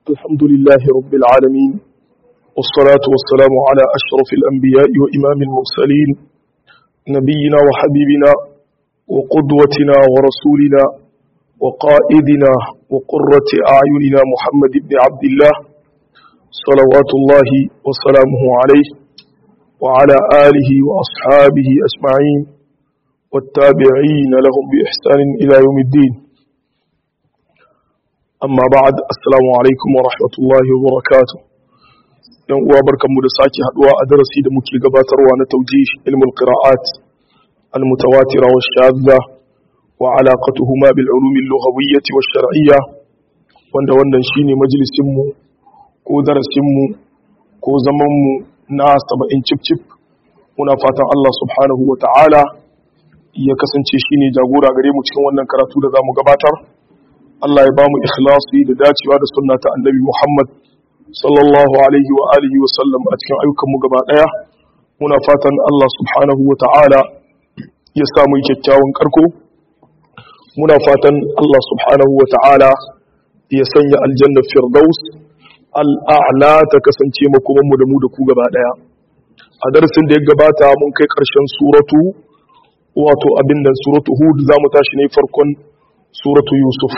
الحمد لله رب العالمين والصلاة والسلام على أشرف الأنبياء وإمام المرسلين نبينا وحبيبنا وقدوتنا ورسولنا وقائدنا وقرة أعيننا محمد بن عبد الله صلوات الله وسلامه عليه وعلى آله وأصحابه أجمعين والتابعين لهم بإحسان إلى يوم الدين amma ba'ad assalamu alaikum wa rahmatullahi wa barakatuh yan uwa barkanmu da sake haduwa a darasi da muke gabatarwa na tawjih ilmul qira'at al mutawatira wa shadda wa alaqatuhuma bil ulum al lughawiyyah wa shar'iyyah wanda wannan shine majalisin mu ko darasin mu ko zaman mu na 70 cip cip muna fatan Allah subhanahu wa ta'ala ya kasance shine jagora gare mu cikin wannan karatu da zamu gabatar Allah ya ba mu ikhlasi da dacewa da sunna ta annabi Muhammad sallallahu alaihi wa alihi wa sallam a cikin ayyukanmu gaba daya muna fatan Allah subhanahu wa ta'ala ya samu kyakkyawan karko muna fatan Allah subhanahu wa ta'ala ya sanya aljanna firdaus al'a'la ta kasance makoman mu da mu da ku gaba daya a darasin da ya gabata mun kai karshen suratu wato abin da suratu hud zamu tashi ne farkon suratu yusuf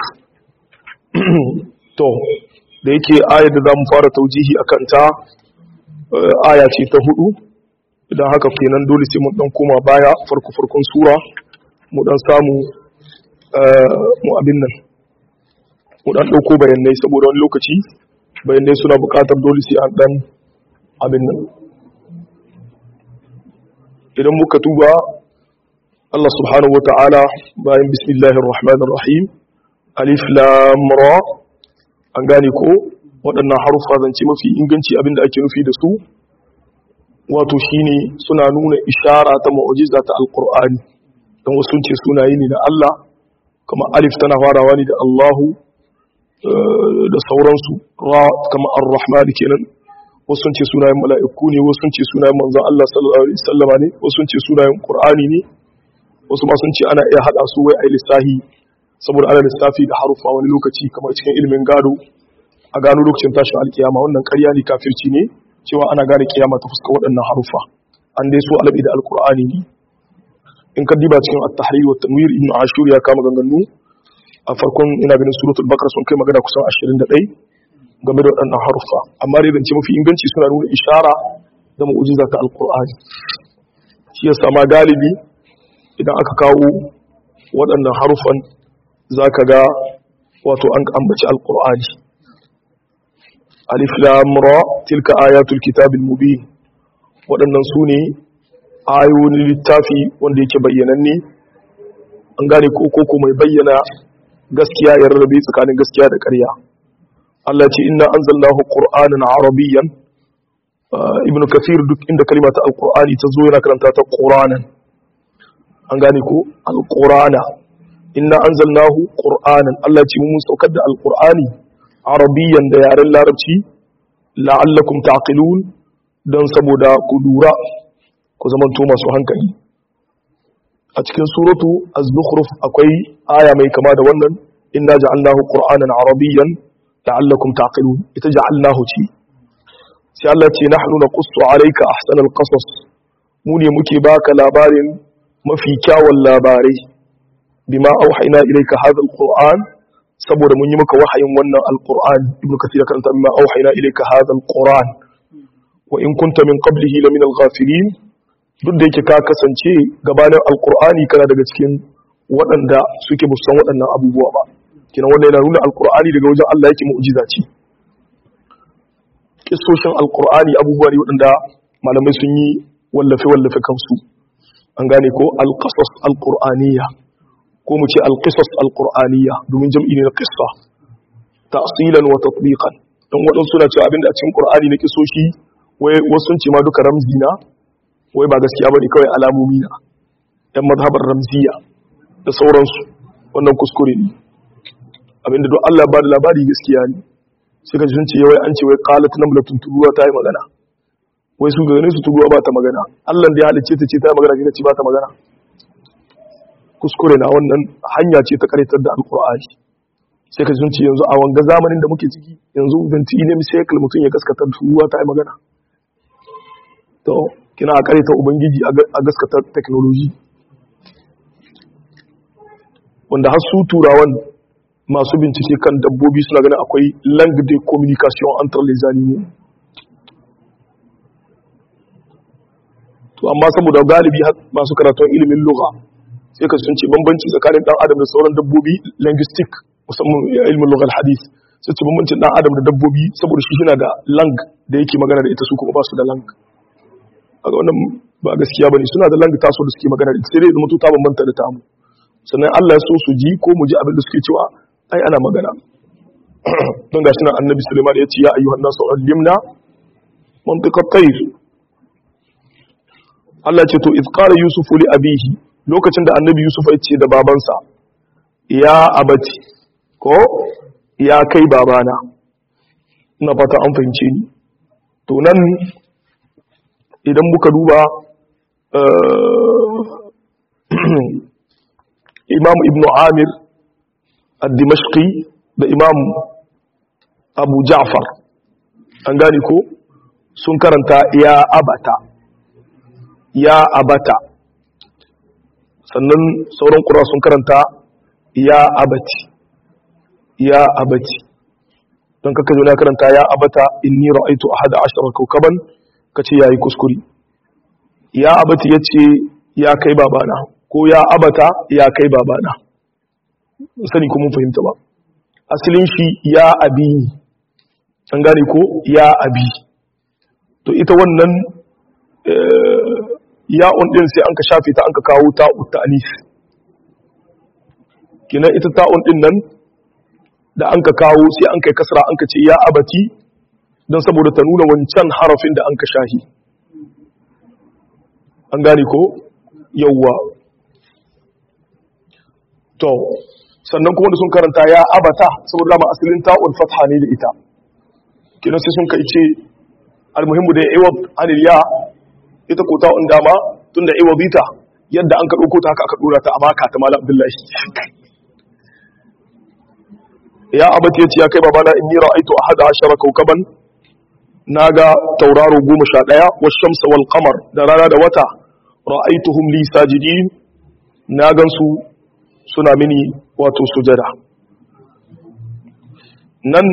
to da yake ayar da za mu fara taujihi a kanta aya ce ta hudu idan haka kenan dole sai mun dan koma baya farko farkon sura mu dan samu mu abin nan mu dan dauko bayanai saboda wani lokaci bayanai suna bukatar dole sai an dan abin nan idan muka tuba Allah subhanahu wa ta'ala bayan bismillahir rahmanir rahim alif lam ra an gane ko waɗannan harufa zance mafi inganci abinda ake nufi da su wato shine suna nuna ishara ta mu'jiza ta alqur'ani dan wasu ce sunaye ne na Allah kuma alif tana farawa ne da Allahu da sauransu ra kama ar-rahman kenan wasu ce sunayen mala'iku ne wasu ce sunayen manzon Allah sallallahu alaihi wasallama ne wasu ce sunayen qur'ani ne wasu ma sun ce ana iya hada su wai ai lissahi saboda ana lissafi da harufa wani lokaci kamar cikin ilimin gado a gano lokacin tashin alkiyama wannan ƙarya ne kafirci ne cewa ana gane kiyama ta fuska waɗannan harufa an dai so alabi da alkur'ani ne in ka diba cikin at-tahrir wa tanwir ibn ashur ya kama ganganu a farkon ina ganin suratul baqara sun kai magana kusan 21 game da waɗannan harufa amma dai zance mafi inganci suna nuna ishara da mu'jiza ta alkur'ani shi yasa ma galibi idan aka kawo waɗannan harufan za ka ga wato an ambaci alkur'ani alif lamura tilka ayatul kitabil mubin waɗannan su ne ayoyin littafi wanda yake bayyananne an gane ko mai bayyana gaskiya ya rarrabe tsakanin gaskiya da ƙarya Allah ce inna anzalnahu qur'anan arabiyyan ibnu kathir duk inda kalimata alqur'ani ta zo yana karanta ta qur'anan an gane ko alqur'ana inna anzalnahu qur'anan Allah ce mun saukar da alqur'ani arabiyyan da yaren larabci la'allakum taqilun dan saboda ku lura ku zamanto masu hankali a cikin suratu az-zukhruf akwai aya mai kama da wannan inna ja'alnahu qur'anan arabiyyan la'allakum taqilun ita ja'alnahu ce sai Allah ce nahnu naqussu alayka ahsanal qasas mu ne muke baka labarin mafi kyawun labarai bima auhayna ilayka hadha alquran saboda mun yi maka wahayin wannan alquran ibnu kathir karanta bima auhayna ilayka hadha alquran wa in kunta min qablihi la min alghafilin duk da yake ka kasance gabanin alqurani kana daga cikin waɗanda suke musan waɗannan abubuwa ba kina wanda yana nuna alqurani daga wajen Allah yake mu'jiza ce kissoshin alqurani abubuwa ne waɗanda malamai sun yi wallafe wallafe kansu an gane ko alqasas alqur'aniyya ko mu ce alqisas alqur'aniyya domin jam'i ne na qissa ta'silan wa tatbiqan dan wadan suna cewa abinda a cikin qur'ani na kisoshi wai wasu sun ce ma duka ramzi na wai ba gaskiya bane kawai alamomi na dan mazhabar ramziya da sauransu wannan kuskure ne abinda duk Allah ba da labari gaskiya ne sai ka ji sun ce wai an ce wai qalat namlatun turuwa ta yi magana wai su ganin su turuwa ba ta magana Allah da ya halicce ta ce ta yi magana kika ce ba ta magana kuskure na wannan hanya ce ta karitar da alkur'ani sai ka zunci yanzu a wanga zamanin da muke ciki yanzu binti ne misayakal mutum ya gaskata ruwa ta yi magana to kina a ta ubangiji a gaskata technology wanda har su turawan masu bincike kan dabbobi suna ganin akwai langue de communication entre les animaux to amma saboda galibi masu karatun ilimin lugha sai ka sun ce bambanci tsakanin dan adam da sauran dabbobi linguistic musamman ilimin lughal hadith sai ce bambancin dan adam da dabbobi saboda shi yana da lang da yake magana da ita su kuma ba su da lang kaga wannan ba gaskiya bane suna da lang taso da suke magana da ita sai dai zama ta bambanta da tamu sannan Allah ya so su ji ko mu ji abin da suke cewa ai ana magana don gashi nan annabi Sulaiman ya ce ya ayyuhan nasu allimna mantiqat tayr Allah ce to iz qala yusuf li abihi lokacin da annabi yusuf ya ce da babansa ya abati ko ya kai babana ina fata an fahimce ni to nan idan muka duba imam ibn amir al-dimashqi da imam abu ja'far an gane ko sun karanta ya abata ya abata sannan sauran ƙura sun karanta ya abati ya abati don kaka zo na karanta ya abata inni ra'aitu ahada ashara kaukaban kace yayi kuskure ya abati yace ya kai babana ko ya abata ya kai babana sani ko mun fahimta ba asalin shi ya abi an gane ko ya abi to ita wannan ya'un din sai an ka shafe ta an ka kawo ta'u ta'anis kinan ita ta'un din nan da an ka kawo sai an kai kasra an ka ce ya abati don saboda ta nuna wancan harafin da an ka shahi an gane ko yawwa to sannan kuma da sun karanta ya abata saboda dama asalin ta'un fatha ne da ita kinan sai sun kai ce almuhimmu da ya iwab anil ya ita ko ta'un dama tun da iwabita yadda an ka ɗauko ta haka aka ɗora ta a maka ta mala abdullahi ya abati ya ce ya kai babana inni ra'aitu ahada ashara kaukaban naga tauraro goma sha ɗaya wa shamsa wal qamar da rana da wata ra'aituhum li sajidin na gansu suna mini wato sujada nan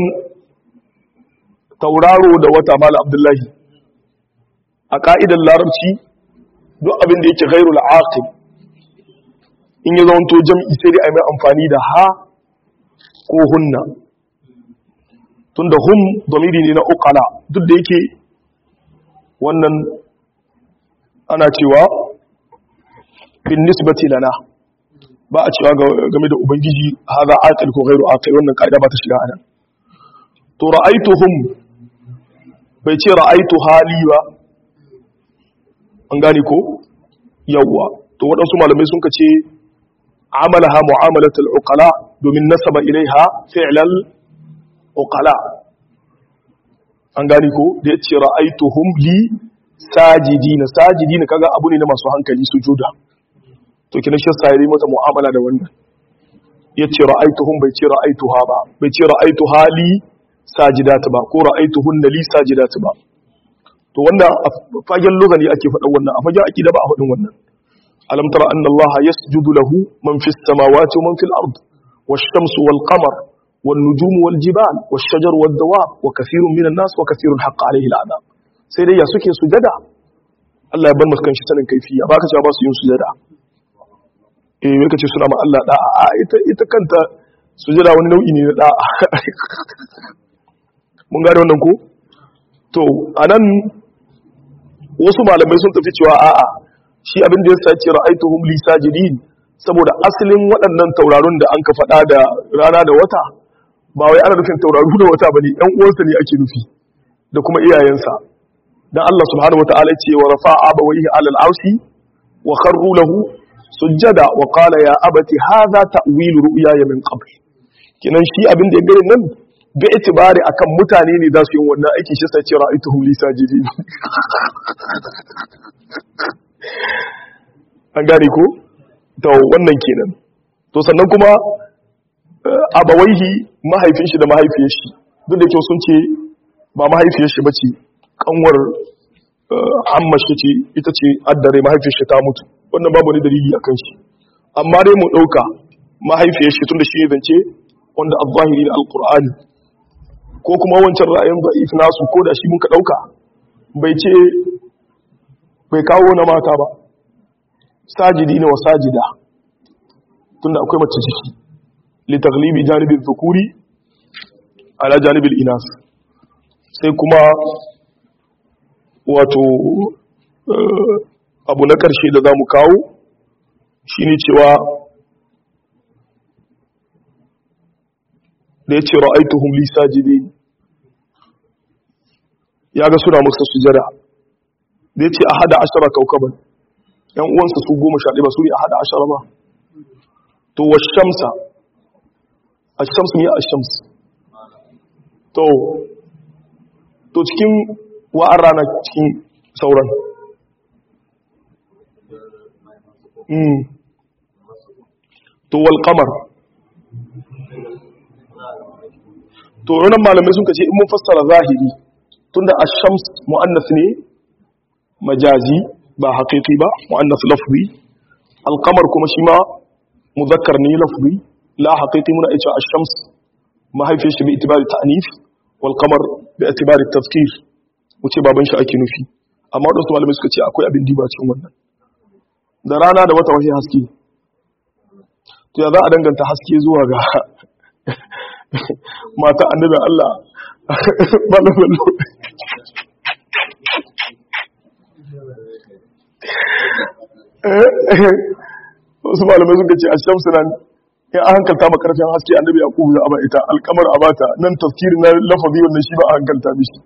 tauraro da wata mala abdullahi a ka'idar larabci duk abin da yake ghairul aqil in ya zaunto jam'i sai dai a mai amfani da ha ko hunna tunda hum domiri ne na uqala duk da yake wannan ana cewa bin nisbati lana ba a cewa game da ubangiji haza aqil ko ghairu aqil wannan kaida ba ta shiga anan to ra'aituhum bai ce ra'aitu hali ba an gane ko yawwa to waɗansu malamai sun ka ce amalaha mu'amalatul uqala domin nasaba ilaiha fi'lal uqala an gane ko da yace ra'aituhum li sajidina sajidina kaga abu ne na masu hankali sujuda to kina shi sai mata mu'amala da wannan yace ra'aituhum bai ce ra'aituha ba bai ce ra'aituha li sajidat ba ko ra'aituhunna li sajidat ba to wannan a fagen lugani ake faɗan wannan a fagen akida ba a faɗin wannan alam tara anna Allah yasjudu lahu man fis samawati wa man fil ard wash-shamsu wal qamar wan nujumu wal jibal wash-shajaru wad dawab wa kathirun minan nas wa kathirun haqqa alayhi al'adab sai dai ya suke sujada Allah ya bar musu kanshi sanin kaifiya baka cewa ba su yin sujada eh wai kace suna ma Allah da'a a ita ita kanta sujada wani nau'i ne na da'a mun gane wannan ko to anan wasu malamai sun tafi cewa a'a shi abin da ya sace ra'aituhum li sajidin saboda asalin waɗannan taurarun da an ka faɗa da rana da wata ba wai ana nufin tauraru da wata bane ɗan uwansa ne ake nufi da kuma iyayensa dan Allah subhanahu wataala ce wa rafa'a abawayhi alal arshi wa kharru lahu sujjada wa qala ya abati hadha ta'wilu ru'yaya min qabl kinan shi abin da ya gare nan ga itibari akan mutane ne za su yi wannan aiki shi sai ce ra'aituhum li sajidin an gane ko to wannan kenan to sannan kuma abawaihi mahaifin shi da mahaifiyar shi duk da kyau sun ce ba mahaifiyar shi bace kanwar amma shi ce ita ce addare mahaifiyar shi ta mutu wannan babu wani dalili akan shi amma dai mu dauka mahaifiyar shi tunda shi ne zance wanda al-zahiri na al-qur'ani ko kuma wancan ra'ayin da'if nasu ko da shi mun ka dauka bai ce bai kawo na mata ba sajidi ne wa sajida tunda akwai mace ciki li taglibi janibin dhukuri ala janibil inas sai kuma wato abu na ƙarshe da za mu kawo shi ne cewa da ya ce ra'aituhum li sajidin ya ga suna musu sujada da ya ce a hada ashara kaukaban yan uwansa su goma sha ba su ne a hada ashara ba to wa shamsa a shamsu ne a shamsu to to cikin wa'an rana cikin sauran to wal qamar to wannan malamai sun kace in mun fassara zahiri tunda ash-shams muannas ne majazi ba haqiqi ba muannas lafzi al-qamar kuma shi ma muzakkar ne lafzi la haqiqi muna ita ash-shams mahaifiyar shi bi itibari ta'nif wal qamar bi itibari tafkir wuce baban shi ake nufi amma wadansu malamai suka ce akwai abin diba cikin wannan da rana da wata wahi haske to ya za a danganta haske zuwa ga mata annabin Allah malamallo wasu malamai suka ce a shamsu nan in an hankalta makarfin haske annabi ya kubu za a ba ita alkamar a bata nan tafkiri na lafazi wannan shi ba a hankalta mishi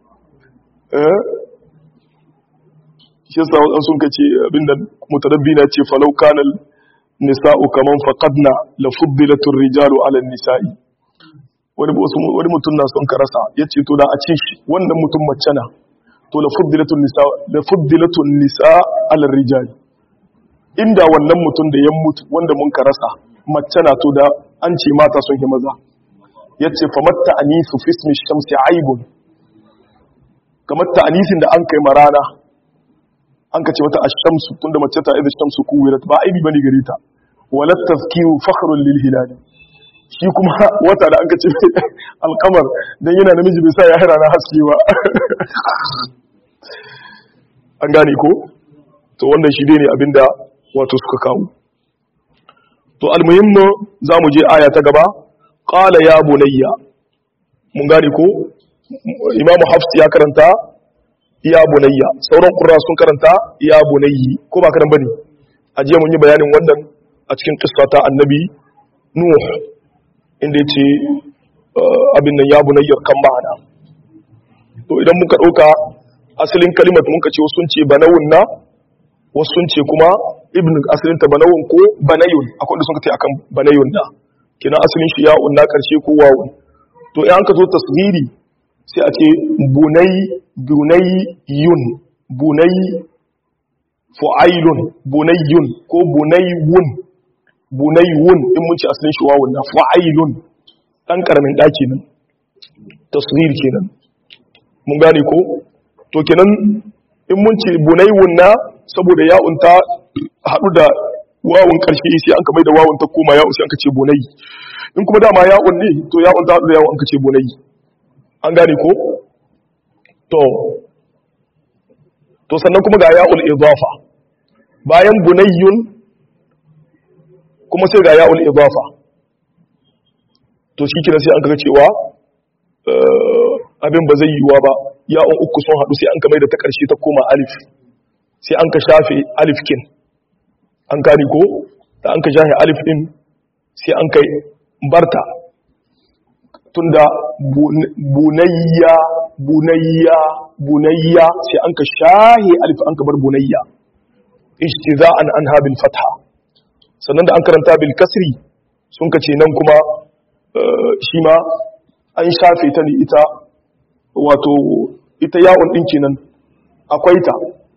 shi yasa wadan sun kace abinda mutarabbi na ce falau kanal nisa'u kaman faqadna la fuddilat ar-rijalu 'ala an-nisa'i wani wani mutum na son ka rasa yace to da a ce shi wannan mutum mace na to la fuddilatun nisa la fuddilatun nisa 'ala ar-rijal inda wannan mutum da ya mutu wanda mun ka rasa mace na to da an ce mata sun yi maza yace famatta anisu fi ismi shamsi aibun kamar ta'anisin da an kai marana an ka ce mata ash-shamsu tunda mace ta idan shamsu kuwirat ba aibi bane gare ta wala tazkiru fakhrun lil hilal shi kuma wata da an ka ce alqamar dan yana namiji bai sa ya hira na haske ba an gane ko to wannan shi ne abinda wato suka kawo to almuhimmu zamu je aya ta gaba qala ya bunayya mun gane ko imamu hafs ya karanta ya bunayya sauran qurra sun karanta ya bunayyi ko ba karan bane aje mun yi bayanin wannan a cikin qissa ta annabi nuh inda yace abin nan ya bunayyar kan ma'ana to idan muka dauka asalin kalimar muka ce wasu sun ce banawun na wasu sun ce kuma ibn asalin ta banawun ko banayun akwai da sun ce akan banayun da kina asalin shi ya unna karshe ko wawun to in an ka zo tasghiri sai a ce bunai bunai yun bunai fu'ailun bunayyun ko bunaywun bunaywun in mun ci asalin shi wawun na fu'ailun dan karamin daki nan tasghir kenan mun gane ko to kenan in mun ci bunaywun na saboda ya'un ta hadu da wawun karshe sai an ka mai da wawun ta koma ya'un sai an ka ce bunai in kuma dama ya'un ne to ya'un ta hadu da ya'un an ka ce bunai an gane ko to to sannan kuma ga ya'ul idafa bayan bunayyun kuma sai ga ya'ul idafa to shi kina sai an kaga cewa abin ba zai yiwuwa ba ya'un uku sun haɗu sai an ka mai da ta ƙarshe ta koma alif sai an ka shafe alif kin an gane ko da an ka shafe alif din sai an kai barta tunda bunayya bunayya bunayya sai an ka shahi alif an ka bar bunayya ijtiza'an an habil fatha sannan da an karanta bil kasri sun ka ce nan kuma shi ma an shafe ta ne ita wato ita yawon din kenan akwai ta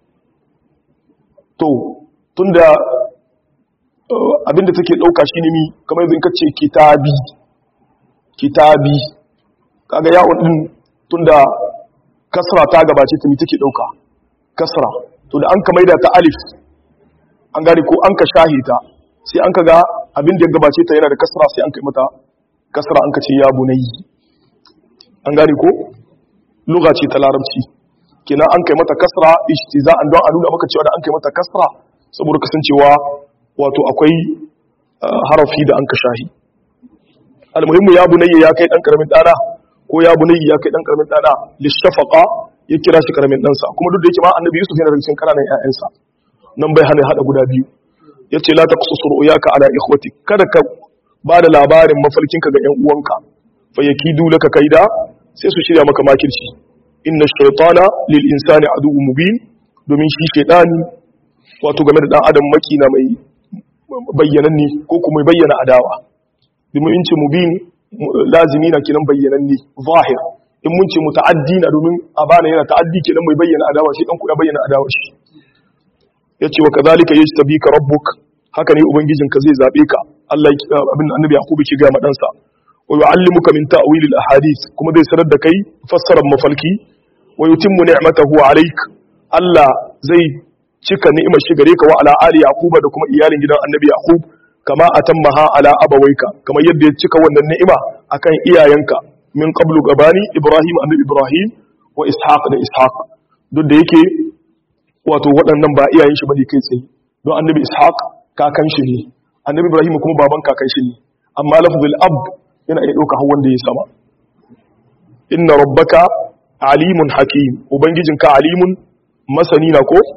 to tunda abinda take dauka shi ne mi kamar yanzu in ka ce kitabi kitabi kaga ya'un din tunda kasra ta gabace ta mi take dauka kasra to da an ka maida ta alif an gane ko an ka shahita sai an ka ga abin da ya gabace ta yana da kasra sai an kai mata kasra an ka ce ya bunayi an gane ko lugha ce ta larabci kenan an kai mata kasra ishtiza'an don a nuna maka cewa da an kai mata kasra saboda kasancewa wato akwai harafi da an ka shahi almuhimmu ya bunayya ya kai dan karamin dana ko ya bunayya ya kai dan karamin dana lishafaqa ya kira shi karamin dansa kuma duk da yake ma annabi yusuf yana daga cikin kananan ƴaƴansa nan bai hana hada guda biyu yace la taqsusur uyaka ala ikhwati kada ka bada labarin mafarkinka ga ƴan uwanka fa yakidu laka kaida sai su shirya maka makirci inna shaytana lil insani aduwwun mubin domin shi shaytani wato game da dan adam makina mai bayyananne ko kuma bayyana adawa domin in ce mubin lazimi na kinan bayyananne zahir in mun ce muta'addi na domin abana yana ta'addi kenan mai bayyana adawa shi dan ku ya bayyana adawa shi yace wa kadhalika yajtabika rabbuk haka ne ubangijinka zai zabe ka Allah abin annabi yakubu ke ga madansa wa yu'allimuka min ta'wil al-ahadith kuma zai sanar da kai fassarar mafalki wa yutimmu ni'matahu alayk Allah zai cika ni'imar shi gare ka wa ala ali yaquba da kuma iyalin gidan annabi yaqub kama atammaha ala abawaika kamar yadda ya cika wannan ni'ima akan iyayenka min qablu gabani ibrahim annabi ibrahim wa ishaq da ishaq duk da yake wato waɗannan ba iyayen shi bane kai tsaye don annabi ishaq kakan shi ne annabi ibrahim kuma baban kakan shi ne amma lafzul ab yana iya ɗauka har wanda ya sama inna rabbaka alimun hakim ubangijinka alimun masani na ko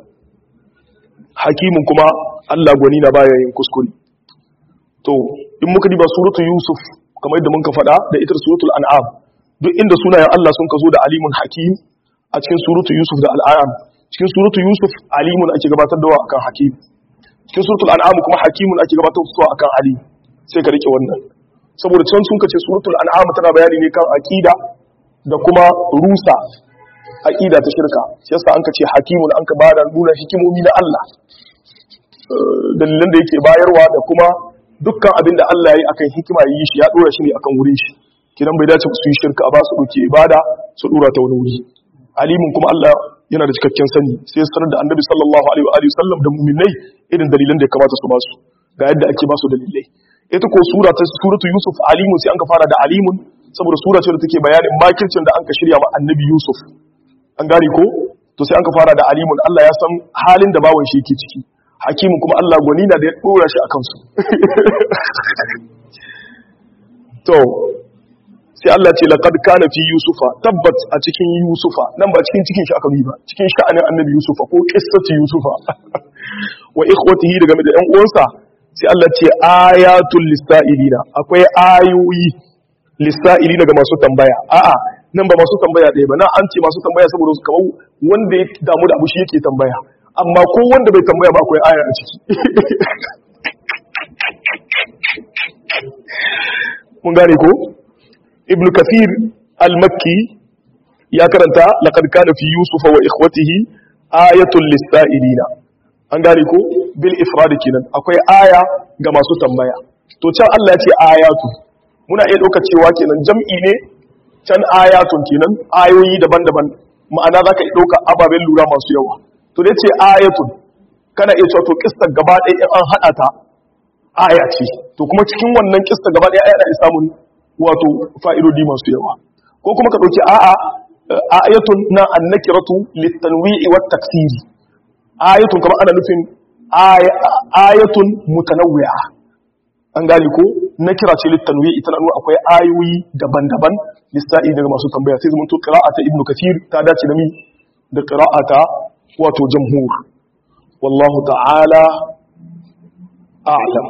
hakimun kuma Allah gwani na baya yin kuskure to in muka diba suratul yusuf kamar yadda muka faɗa da ita suratul an'am duk inda sunayen Allah sun ka zo da alimun hakim a cikin suratul yusuf da al'am cikin suratul yusuf alimun ake gabatar da akan hakim cikin suratul an'am kuma hakimun ake gabatar da akan ali sai ka rike wannan saboda can sun kace suratul an'am tana bayani ne kan aqida da kuma rusa aqida ta shirka shi yasa an kace hakimun an ka bada nuna hikimomi na Allah dalilan da yake bayarwa da kuma dukkan abin da Allah ya yi akan hikima yi shi ya dora shi ne akan wurin shi kidan bai dace su yi shirka ba su dauke ibada su dora ta wani wuri alimin kuma Allah yana da cikakken sani sai sanar da annabi sallallahu alaihi wa alihi sallam da mu'minai irin dalilan da ya kamata su ba su ga yadda ake ba su dalilai ita ko sura ta suratu yusuf alimun sai an ka fara da alimun saboda sura ce da take bayanin makircin da an ka shirya ma annabi yusuf an gane ko to sai an ka fara da alimun Allah ya san halin da bawan shi yake ciki hakimu kuma Allah gwani na da ya dora shi akan su to sai Allah ce laqad kana fi yusufa tabbat a cikin yusufa nan ba cikin cikin shi aka yi ba cikin sha'anin annabi yusufa ko qissati yusufa wa ikhwatihi daga da ƴan uwansa sai Allah ce ayatul lisailina akwai ayoyi lisailina ga masu tambaya a'a nan ba masu tambaya ɗaya ba na an ce masu tambaya saboda su kamar wanda ya damu da abu shi yake tambaya amma ko wanda bai tambaya ba akwai aya a ciki mun gane ko ibn kathir al-makki ya karanta laqad kana fi yusuf wa ikhwatihi ayatul lisailina an gane ko bil ifrad kenan akwai aya ga masu tambaya to can Allah ya ce ayatu muna iya dauka cewa kenan jam'i ne can ayatun kenan ayoyi daban-daban ma'ana zaka iya dauka ababen lura masu yawa to dai ce ayatun kana iya cewa to kissar gaba ɗaya in an hada ta aya ce to kuma cikin wannan kissa gaba ɗaya aya da samun wato fa'idodi masu yawa ko kuma ka ɗauki a'a ayatun na annakiratu litanwi'i wa taksiri ayatun kamar ana nufin ayatun mutanawwi'a an gane ko na kira ce litanwi'i tana nuna akwai ayoyi daban-daban lissa'i daga masu tambaya sai zama to qira'ata ibnu kathir ta dace da mi da qira'ata wato jamhur wallahu ta'ala a'lam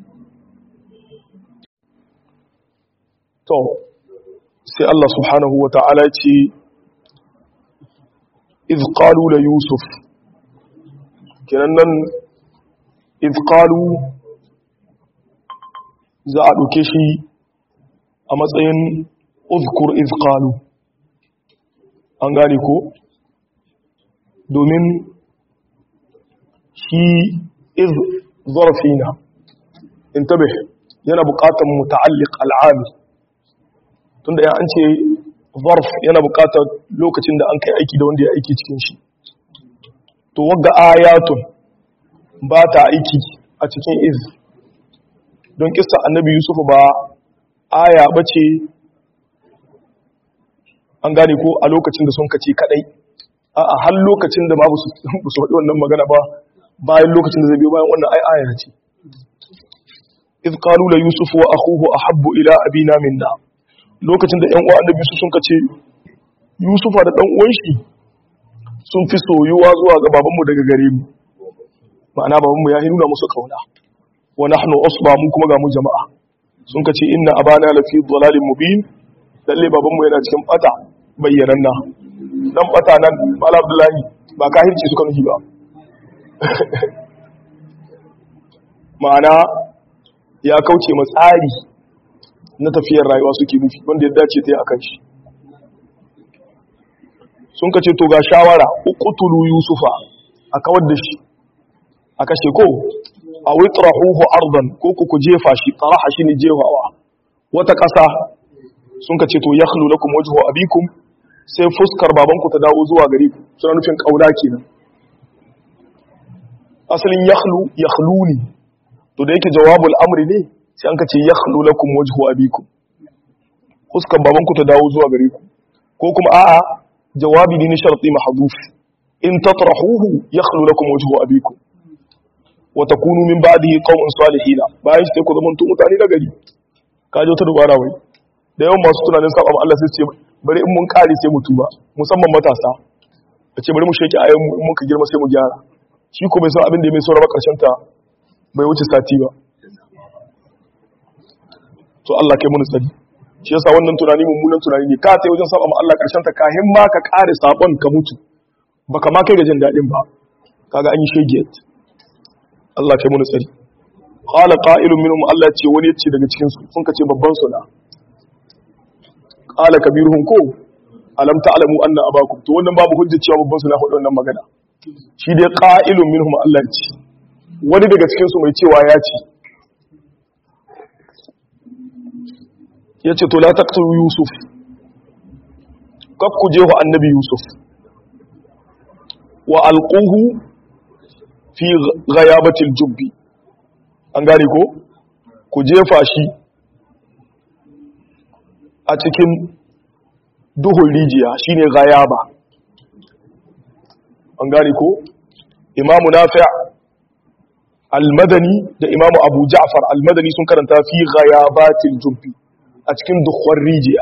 to sai Allah subhanahu wa ta'ala ce iz qalu la yusuf kenan nan iz qalu za a ɗauke shi a matsayin uzkur iz qalu an gane ko domin shi iz zarfina intabih yana buƙatar muta'alliq al'ami tunda ya an ce zarf yana buƙatar lokacin da an kai aiki da wanda ya aiki cikin shi to wagga ayatun ba ta aiki a cikin iz don kissa annabi yusuf ba aya bace an gane ko a lokacin da sun kace kadai a har lokacin da ma ba su faɗi wannan magana ba bayan lokacin da zai biyo bayan wannan ai aya ce iz qalu la yusuf wa akhuhu ahabbu ila abina minna lokacin da ƴan uwa annabi su sun kace yusufa da dan uwan shi sun fi soyuwa zuwa ga babanmu daga gare mu ma'ana babanmu ya nuna musu kauna wa nahnu usba mu kuma ga mu jama'a sun kace inna abana lafi dhalalin mubin lalle babanmu yana cikin bata bayyananna dan bata nan mala abdullahi ba kahirci suka nufi ba ma'ana ya kauce ma tsari na tafiyar rayuwa suke nufi wanda ya dace ta yi akan shi sun kace to ga shawara uqtulu yusufa a kawar da shi a kashe ko a witrahuhu ardan ko ku ku jefa shi taraha shi ne jefawa wata ƙasa sun kace to yakhlu lakum wajhu abikum sai fuskar babanku ta dawo zuwa gare ku suna nufin kauna kenan asalin yakhlu yakhluni to da yake jawabul amri ne sai an kace yakhlu lakum wajhu abikum fuskar babanku ta dawo zuwa gare ku ko kuma a'a jawabi ne na sharti mahdhuf in tatrahuhu yakhlu lakum wajhu abikum wa takunu min ba'dihi qauman salihin bayan sai ku zama mutane na gari kaje ta dubara wai da yawan masu tunanin saba ma Allah sai ce bari in mun kare sai mu tuba musamman matasa a ce bari mu sheki ayan mu in muka girma sai mu gyara shi ko bai san abin da mai sauraba ba karshen ta bai wuce sati ba to Allah kai mun tsari shi yasa wannan tunani mummunan tunani ne ka sai wajen saba ma Allah karshen ta kahin ma ka kare sabon ka mutu baka ma kai ga jin dadin ba kaga an yi shegiyat Allah kai mun tsari qala qa'ilun minhum Allah ce wani yace daga cikin su sun kace babban su na qala kabiruhum ko alam ta'lamu anna abakum to wannan babu hujja cewa babban su na hudu wannan magana shi dai qa'ilun minhum Allah ce wani daga cikin su mai cewa ya ce yace to la taqtulu yusuf kaf ku jeho annabi yusuf wa alquhu fi ghayabatil jubbi an gane ko ku jefa shi a cikin duhun rijiya shine ghayaba an gane ko imamu nafi' al-madani da imamu abu ja'far al-madani sun karanta fi ghayabatil jubbi a cikin duhun rijiya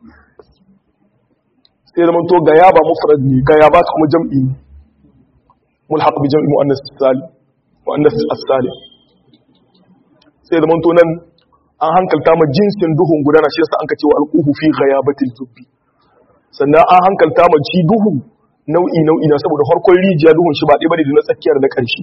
sai da to gayaba mufrad ne gayabat kuma jam'i ne mulhaq bi jam'i muannas salim muannas as-salim sai da to nan an hankalta ma jinsin duhun gudana shi yasa an ka cewa alquhu fi ghayabatil jubbi sannan an hankalta ma ci duhu nau'i nau'i na saboda farkon rijiya duhun shi ba ɗaya bane da na tsakiyar da ƙarshe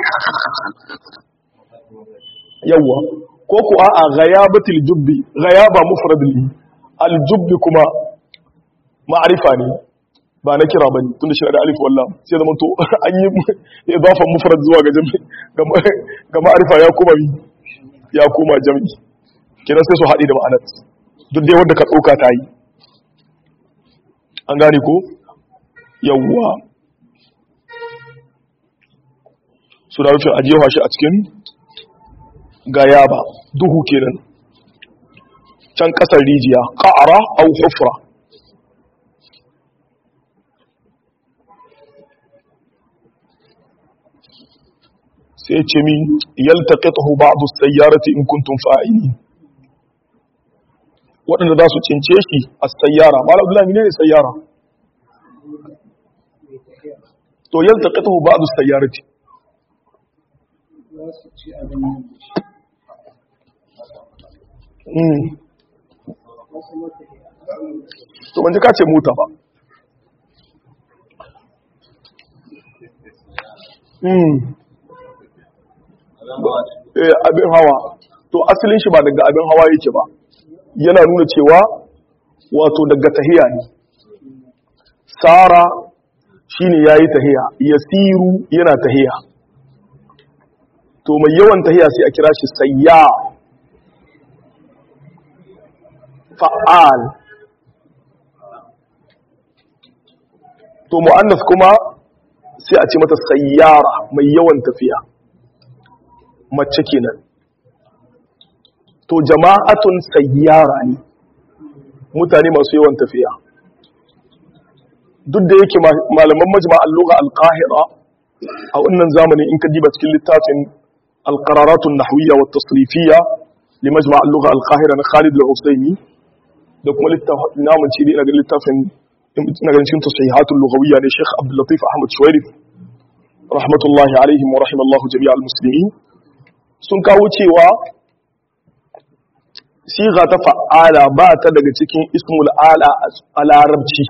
yawa ko ku a ghayabatil jubbi ghayaba mufrad li al jubbi kuma ma'arifa ne ba na kira bane tunda shi da alif wallah sai zaman to an yi idafan mufrad zuwa ga jami ga ma'arifa ya kuma ya koma jami kenan sai su haɗe da ma'anar duk dai wanda ka ɗauka ta yi an gane ko yawwa su da rufin ajiyewa shi a cikin gayaba duhu kenan can ƙasar rijiya ƙa'ara au hufra sai ce mi yaltaqitahu ba'd as-sayyarati in kuntum fa'ilin waɗanda za su cince shi a sayyara malam abdullahi ne ne sayyara to yaltaqitahu ba'd as-sayyarati to ban ji ka ce mota ba abin hawa to asalin shi ba daga abin hawa yake ba yana nuna cewa wato daga tahiya ne sara shine yayi tahiya yasiru yana tahiya to mai yawan tahiya sai a kira shi sayya fa'al to mu'annas kuma sai a ce mata sayyara mai yawan tafiya mace kenan to jama'atun sayyara ne mutane masu yawan tafiya duk da yake malaman majma'al lugha al-qahira a wannan zamani in ka diba cikin littafin al-qararatun nahwiyya wa tasrifiyya li majma'al lugha al-qahira na Khalid al-Usaymi da kuma littafin namun ce ina ga littafin ina ganin cikin tasihatul lughawiyya ne Sheikh Abdul Latif Ahmad Shuwairif rahmatullahi alaihim wa rahimallahu jami'al muslimin sun kawo cewa siga ta fa'ala ba ta daga cikin ismul ala a larabci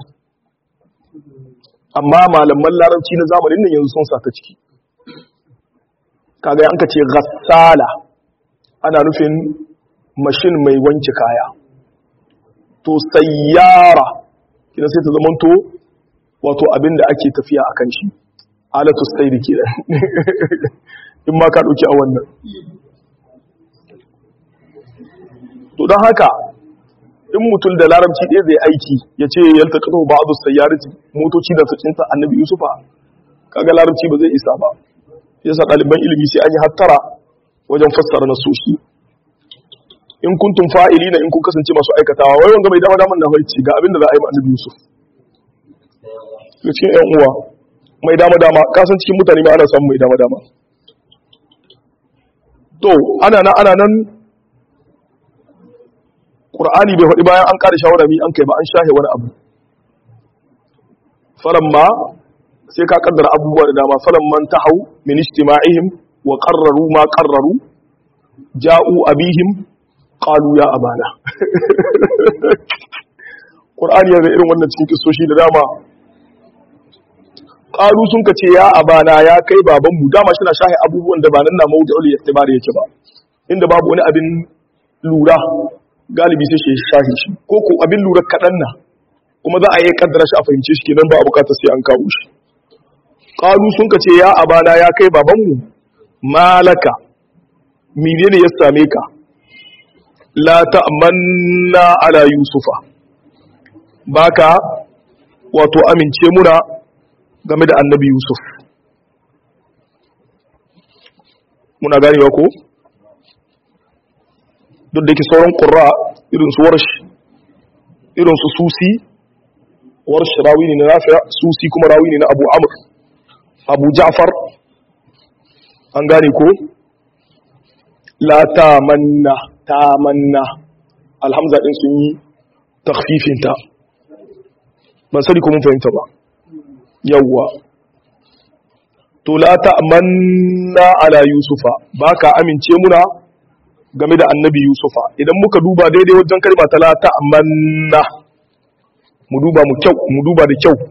amma malaman larabci na zamanin nan yanzu sun sa ta ciki kaga an ka ce ghassala ana nufin mashin mai wanke kaya to sayyara kina sai ta zamanto wato abinda ake tafiya akan shi alatu sayri kenan in ma ka dauki a wannan to don haka in mutum da larabci ɗaya zai aiki ya ce yalta kato ba a zuwa sayyarci motoci da sacinta annabi yusufa kaga larabci ba zai isa ba yasa ɗaliban ilimi sai an yi hattara wajen fassara na soshi in kuntum fa'ili na in kun kasance masu aikatawa wai wanga mai dama daman na haici ga abin da za a yi ma annabi yusuf cikin yan uwa mai dama dama kasan cikin mutane ma ana samun mai dama dama to ana nan ana nan ƙur'ani bai faɗi bayan an ƙara shawara mi an kai ba an shahe wani abu faran ma sai ka kaddara abubuwa da dama faran man ta hau min ijtima'ihim wa qarraru ma qarraru ja'u abihim qalu ya abana ƙur'ani yana irin wannan cikin kisoshi da dama qalu sun ka ce ya abana ya kai babanmu dama shi na shahe abubuwan da ba nan na mawdu'ul istibar yake ba inda babu wani abin lura galibi sai shi shahi shi ko ko abin lura kaɗan na kuma za a yi kaddara shi a fahimce shi kenan ba a bukatar sai an kawo shi qalu sun ka ce ya abana ya kai babanmu malaka menene ya same ka la ta'manna ala yusufa baka wato amince muna game da annabi yusuf muna ganewa ko duk da yake sauran ƙura irin su warsh irin su susi warsh rawi ne na nafiya susi kuma rawi ne na abu amur abu ja'far an gane ko la tamanna tamanna alhamza din sun yi takfifinta ban sani ko mun fahimta ba yawwa to la ta'manna ala yusufa baka amince muna game da annabi yusufa idan muka duba daidai wajen kalma ta la ta'manna mu duba mu kyau mu duba da kyau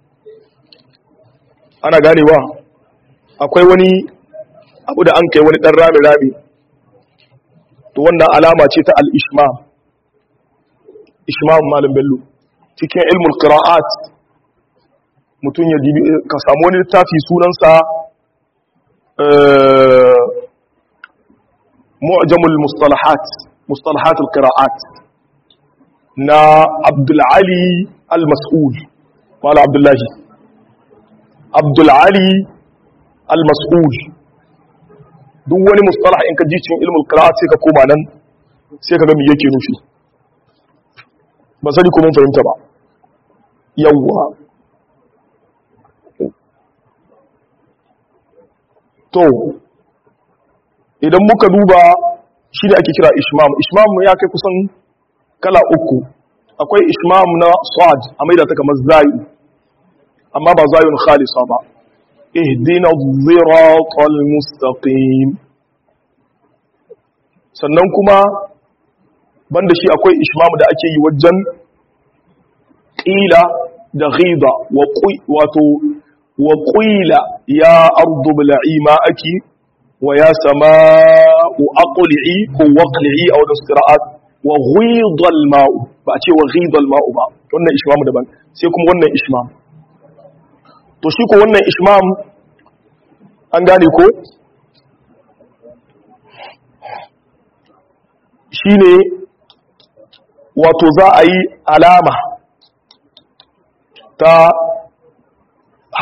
ana ganewa akwai wani abu da an kai wani dan rami rami to wannan alama ce ta al-ishmam ishmam malam bello cikin ilmul qira'at mutum ya dibi ka samu wani littafi sunansa mu'jamul mustalahat mustalahat al-qira'at na Abdul Ali al-Mas'ul wala Abdullahi Abdul Ali al-Mas'ul duk wani mustalah in ka ji cikin ilmul qira'at sai ka koma nan sai ka ga me yake nufi ba sani ko mun fahimta ba yawwa to idan muka duba shi da ake kira ishmam ishmam ya kai kusan kala uku akwai ishmam na sad a maida ta kamar zayu amma ba zayun khalisa ba ihdina dhiratal mustaqim sannan kuma banda shi akwai ishmam da ake yi wajen qila da ghida wa wato wa qila ya ardu bil'i ma'aki wa ya sama'u aqli'i ko waqli'i aw da qira'at wa ghida al-ma'u ba a ce wa ghida al-ma'u ba wannan ishmam daban sai kuma wannan ishmam to shi ko wannan ishmam an gane ko shine wato za a yi alama ta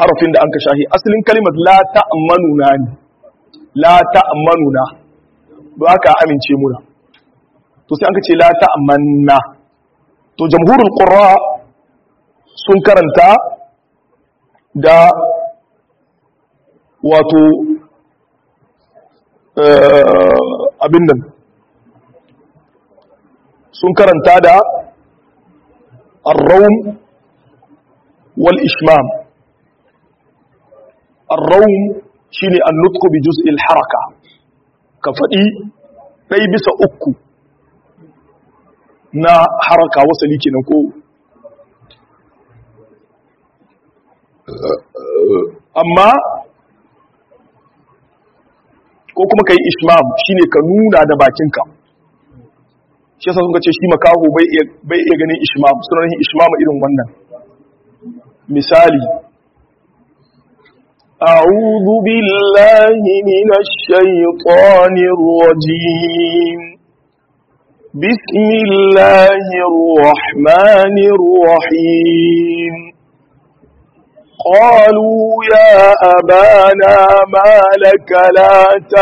harafin da an ka shahi asalin kalimar la ta'manuna ne la ta'manuna ba ka amince muna to sai an ka ce la ta'manna to jamhurul qurra sun karanta da wato abin nan sun karanta da arraum wal ishmam arraum shine annutku bi juz'il haraka ka faɗi ɗai bisa uku na haraka wasali kenan ko amma ko kuma ka yi ishmam shine ka nuna da bakinka shi yasa sun ce shi makaho bai iya ganin ishmam suna yin ishmam irin wannan misali أعوذ بالله من الشيطان الرجيم بسم الله الرحمن الرحيم قالوا يا أبانا ما لك لا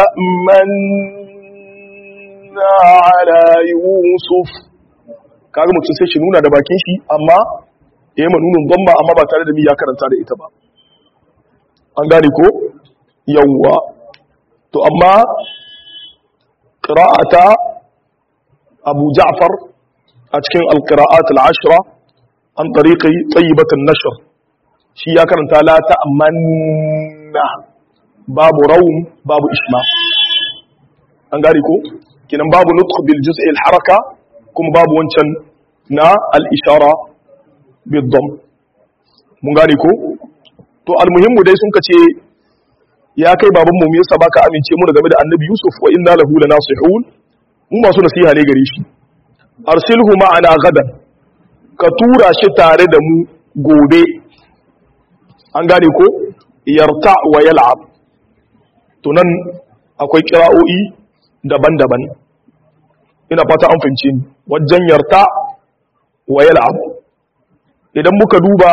تأمنا على يوسف kaga mutum sai shi nuna da bakin shi amma ya yi manunin gomba amma ba tare da mi ya karanta da ita ba an gane ko yawwa to amma ƙira'ata abu ja'far a cikin alƙira'at al'ashira an tariƙi tsayibatun nashir shi ya karanta la ta'amanna babu rawun babu ishma an gane ko kinan babu nutq bil juz'il haraka kuma babu wancan na al-ishara bil dam mun gane ko to almuhimmu dai sun kace ya kai baban mu me yasa baka amince mu game da annabi yusuf wa inna lahu lanasihun mu masu nasiha ne gare shi arsilhu ma'ana gadan ka tura shi tare da mu gobe an gane ko yarta wa yal'ab to nan akwai kira'o'i daban-daban ina fata an fahimce ni wajen yarta wa yal'ab idan muka duba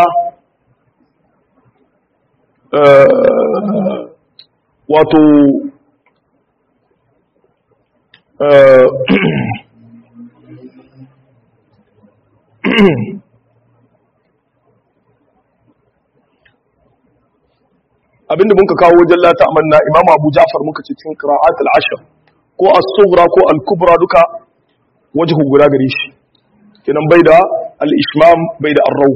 wato abinda muka kawo wajen lata amanna imamu abu jafar muka ce cikin qira'at al-ashr ko as-sughra ko al-kubra duka wajhu guda gare shi kenan bai da al-ishmam bai da ar-raw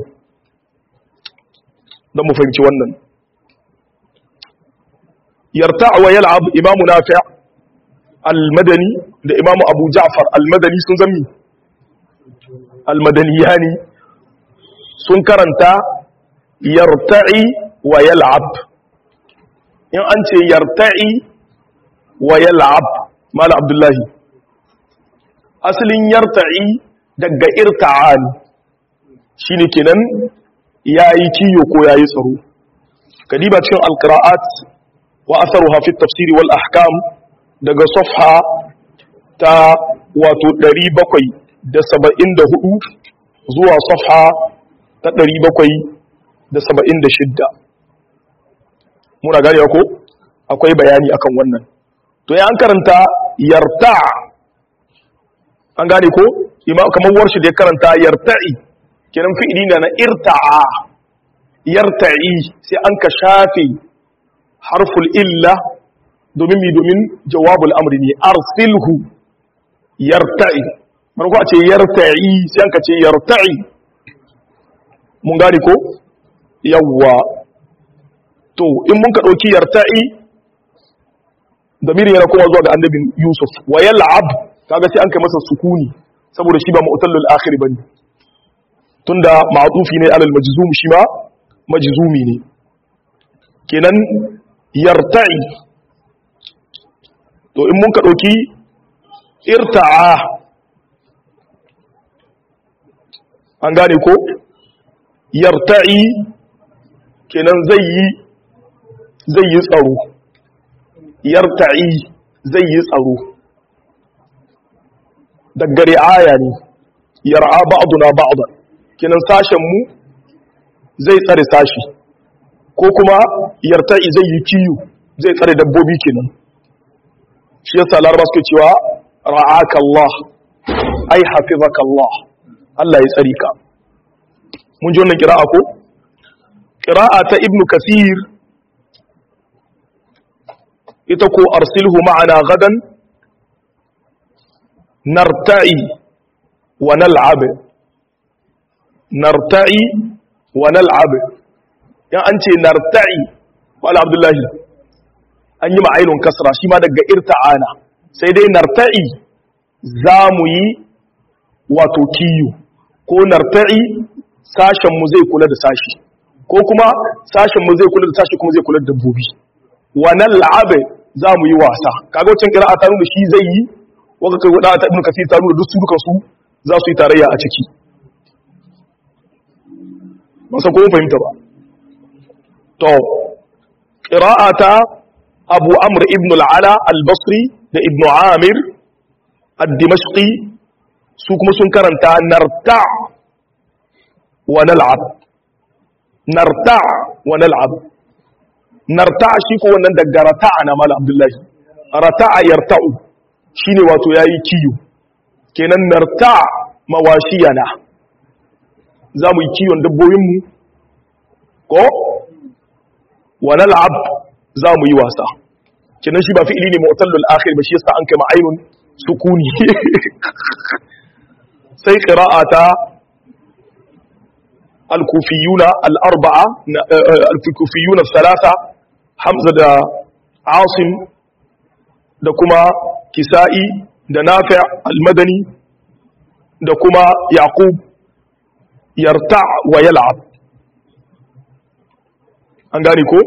dan mu fahimci wannan yarta wa yal'ab imamu nafi' al-madani da imamu abu ja'far al-madani sun zami al-madaniyani sun karanta yarta'i wa yal'ab in an ce yarta'i wa yal'ab mala abdullahi asalin yarta'i daga irta'an shine kenan yayi kiyo ko yayi tsaro kadiba cikin alqira'at wa atharuha fi tafsiri wal ahkam daga safha ta wato 774 zuwa safha ta 776 muna gane ko akwai bayani akan wannan to ya an karanta yarta an gane ko kamar warshi da ya karanta yarta'i kenan fi'ili na na irta'a yarta'i sai an ka shafe harful illa domin mi domin jawabul amri ne arsilhu yarta'i marko a ce yarta'i sai an ka ce yarta'i mun gane ko yawwa to in mun ka ɗauki yarta'i da miri yana kuma zuwa ga annabin yusuf wa yal'ab kaga sai an kai masa sukuni saboda shi ba mu'tallul akhir bane tunda ma'tufi ne alal majzum shi ma majzumi ne kenan yarta'i to in mun ka ɗauki irta'a an gane ko yarta'i kenan zai yi zai yi tsaro yarta'i zai yi tsaro daggare aya ne yar'a ba'duna ba'dan kenan sashen mu zai tsare sashi ko kuma yarta'i zai yi kiyo zai tsare dabbobi kenan shi yasa laraba suke cewa ra'aka Allah ai hafizaka Allah Allah ya tsari ka mun ji wannan kira'a ko kira'a ta ibnu kasir ita ko arsilhu ma'ana gadan narta'i wa nal'ab narta'i wa nal'ab yan an ce narta'i wala abdullahi an yi ma'ainun kasra shi ma daga irta'ana sai dai narta'i za mu yi wato kiyo ko narta'i sashenmu zai kula da sashi ko kuma sashenmu zai kula da sashi kuma zai kula da dabbobi wannan la'abe za mu yi wasa kaga wancan kira ta nuna shi zai yi waka kai wada ta ibn kasir ta nuna duk su duka su za su yi tarayya a ciki ba san ko fahimta ba to qira'ata abu amr ibn al-ala al-basri da ibn amir ad-dimashqi su kuma sun karanta narta wa nal'ab narta wa nal'ab narta shi ko wannan daga rata'a na mala abdullahi rata'a yarta'u shine wato yayi kiyo kenan narta mawashiyana za mu yi kiyon dabbobinmu ko wa nal'ab za mu yi wasa kenan shi ba fi'ili ne mu'tallul akhir ba shi yasa an kai ma'ainun sukuni sai qira'ata al-kufiyuna al-arba'a al-kufiyuna thalatha hamza da asim da kuma kisa'i da nafi' al-madani da kuma yaqub yarta wa yal'ab an gane ko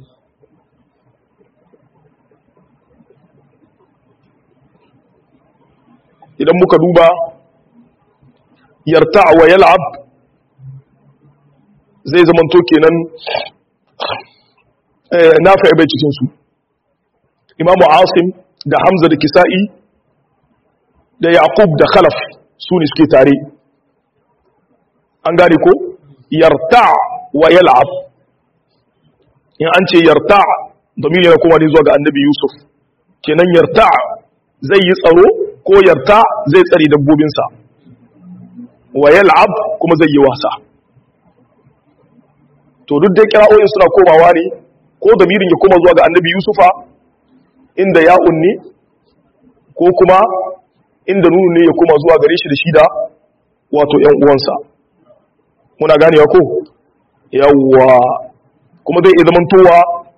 idan muka duba yarta wa yal'ab zai zamanto kenan nafi bai cikin su imamu asim da hamza da kisa'i da yaqub da khalaf su ne suke tare an gane ko yarta wa yal'ab in an ce yarta domin yana kuma ne zuwa ga annabi yusuf kenan yarta zai yi tsaro ko yarta zai tsare dabbobinsa wa yal'ab kuma zai yi wasa to duk dai kira'o'in suna komawa ne ko damirin ya koma zuwa ga annabi yusufa inda ya unni ko kuma inda nunu ne ya koma zuwa gare shi da shi da wato ‘yan uwansa muna ganewa ko yawwa kuma zai iya zamantowa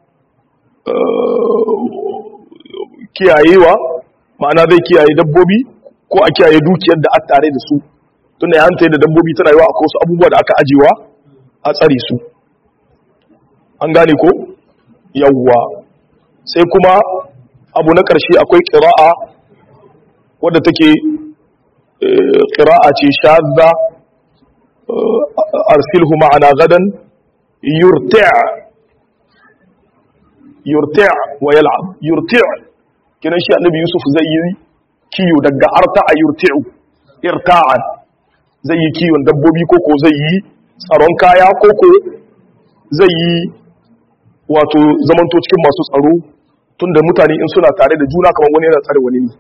kiyayewa ma'ana zai kiyaye dabbobi ko a kiyaye dukiyar da aka tare da su tunda ya hanta da dabbobi tana yawa akwai wasu abubuwa da aka ajiyewa a tsare su an gane ko yawwa sai kuma abu na ƙarshe akwai ƙira'a wadda take ƙira'a ce shazza arsilhu ma'ana gadan yurti' yurti' wa yal'ab yurti' kinan shi annabi yusuf zai yi kiyo daga arta a yurti'u irta'an zai yi kiyon dabbobi koko zai yi tsaron kaya koko zai yi wato zamanto cikin masu tsaro tunda mutane in suna tare da juna kamar wani yana tsare wani ne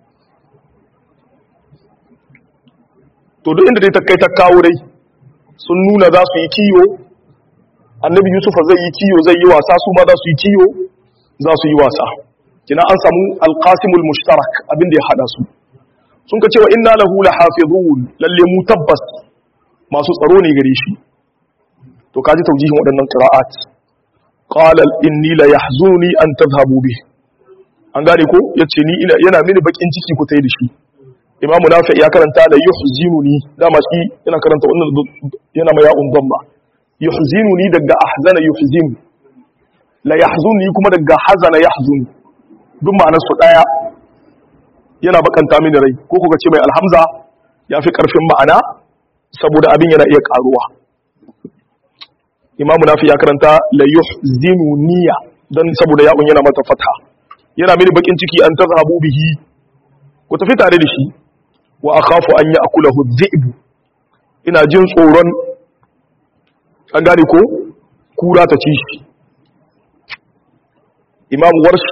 to duk inda dai ta kai ta kawo dai sun nuna za su yi kiyo annabi yusuf zai yi kiyo zai yi wasa su ma za su yi kiyo za su yi wasa kina an samu alqasimul mushtarak abin da ya hada su sun ka cewa inna lahu lahafizun lalle mu tabbas masu tsaro ne gare shi to kaji taujihin waɗannan qira'at qala inni la yahzuni an tadhhabu bi an gane ko yace ni ina yana mini bakin ciki ku tai da shi imamu nafi ya karanta la yuhzinuni dama shi yana karanta wannan yana ma ya'un damma yuhzinuni daga ahzana yuhzinu la yahzuni kuma daga hazana yahzuni duk ma'anar su daya yana bakanta mini rai ko kuka ce mai alhamza ya fi karfin ma'ana saboda abin yana iya karuwa imamu nafi ya karanta la yuhzinuniya dan saboda ya'un yana mata fatha yana mini bakin ciki an tazhabu bihi ku tafi tare da shi wa akhafu an ya'kulahu dhi'b ina jin tsoron an gane ko kura ta ci shi imam warsh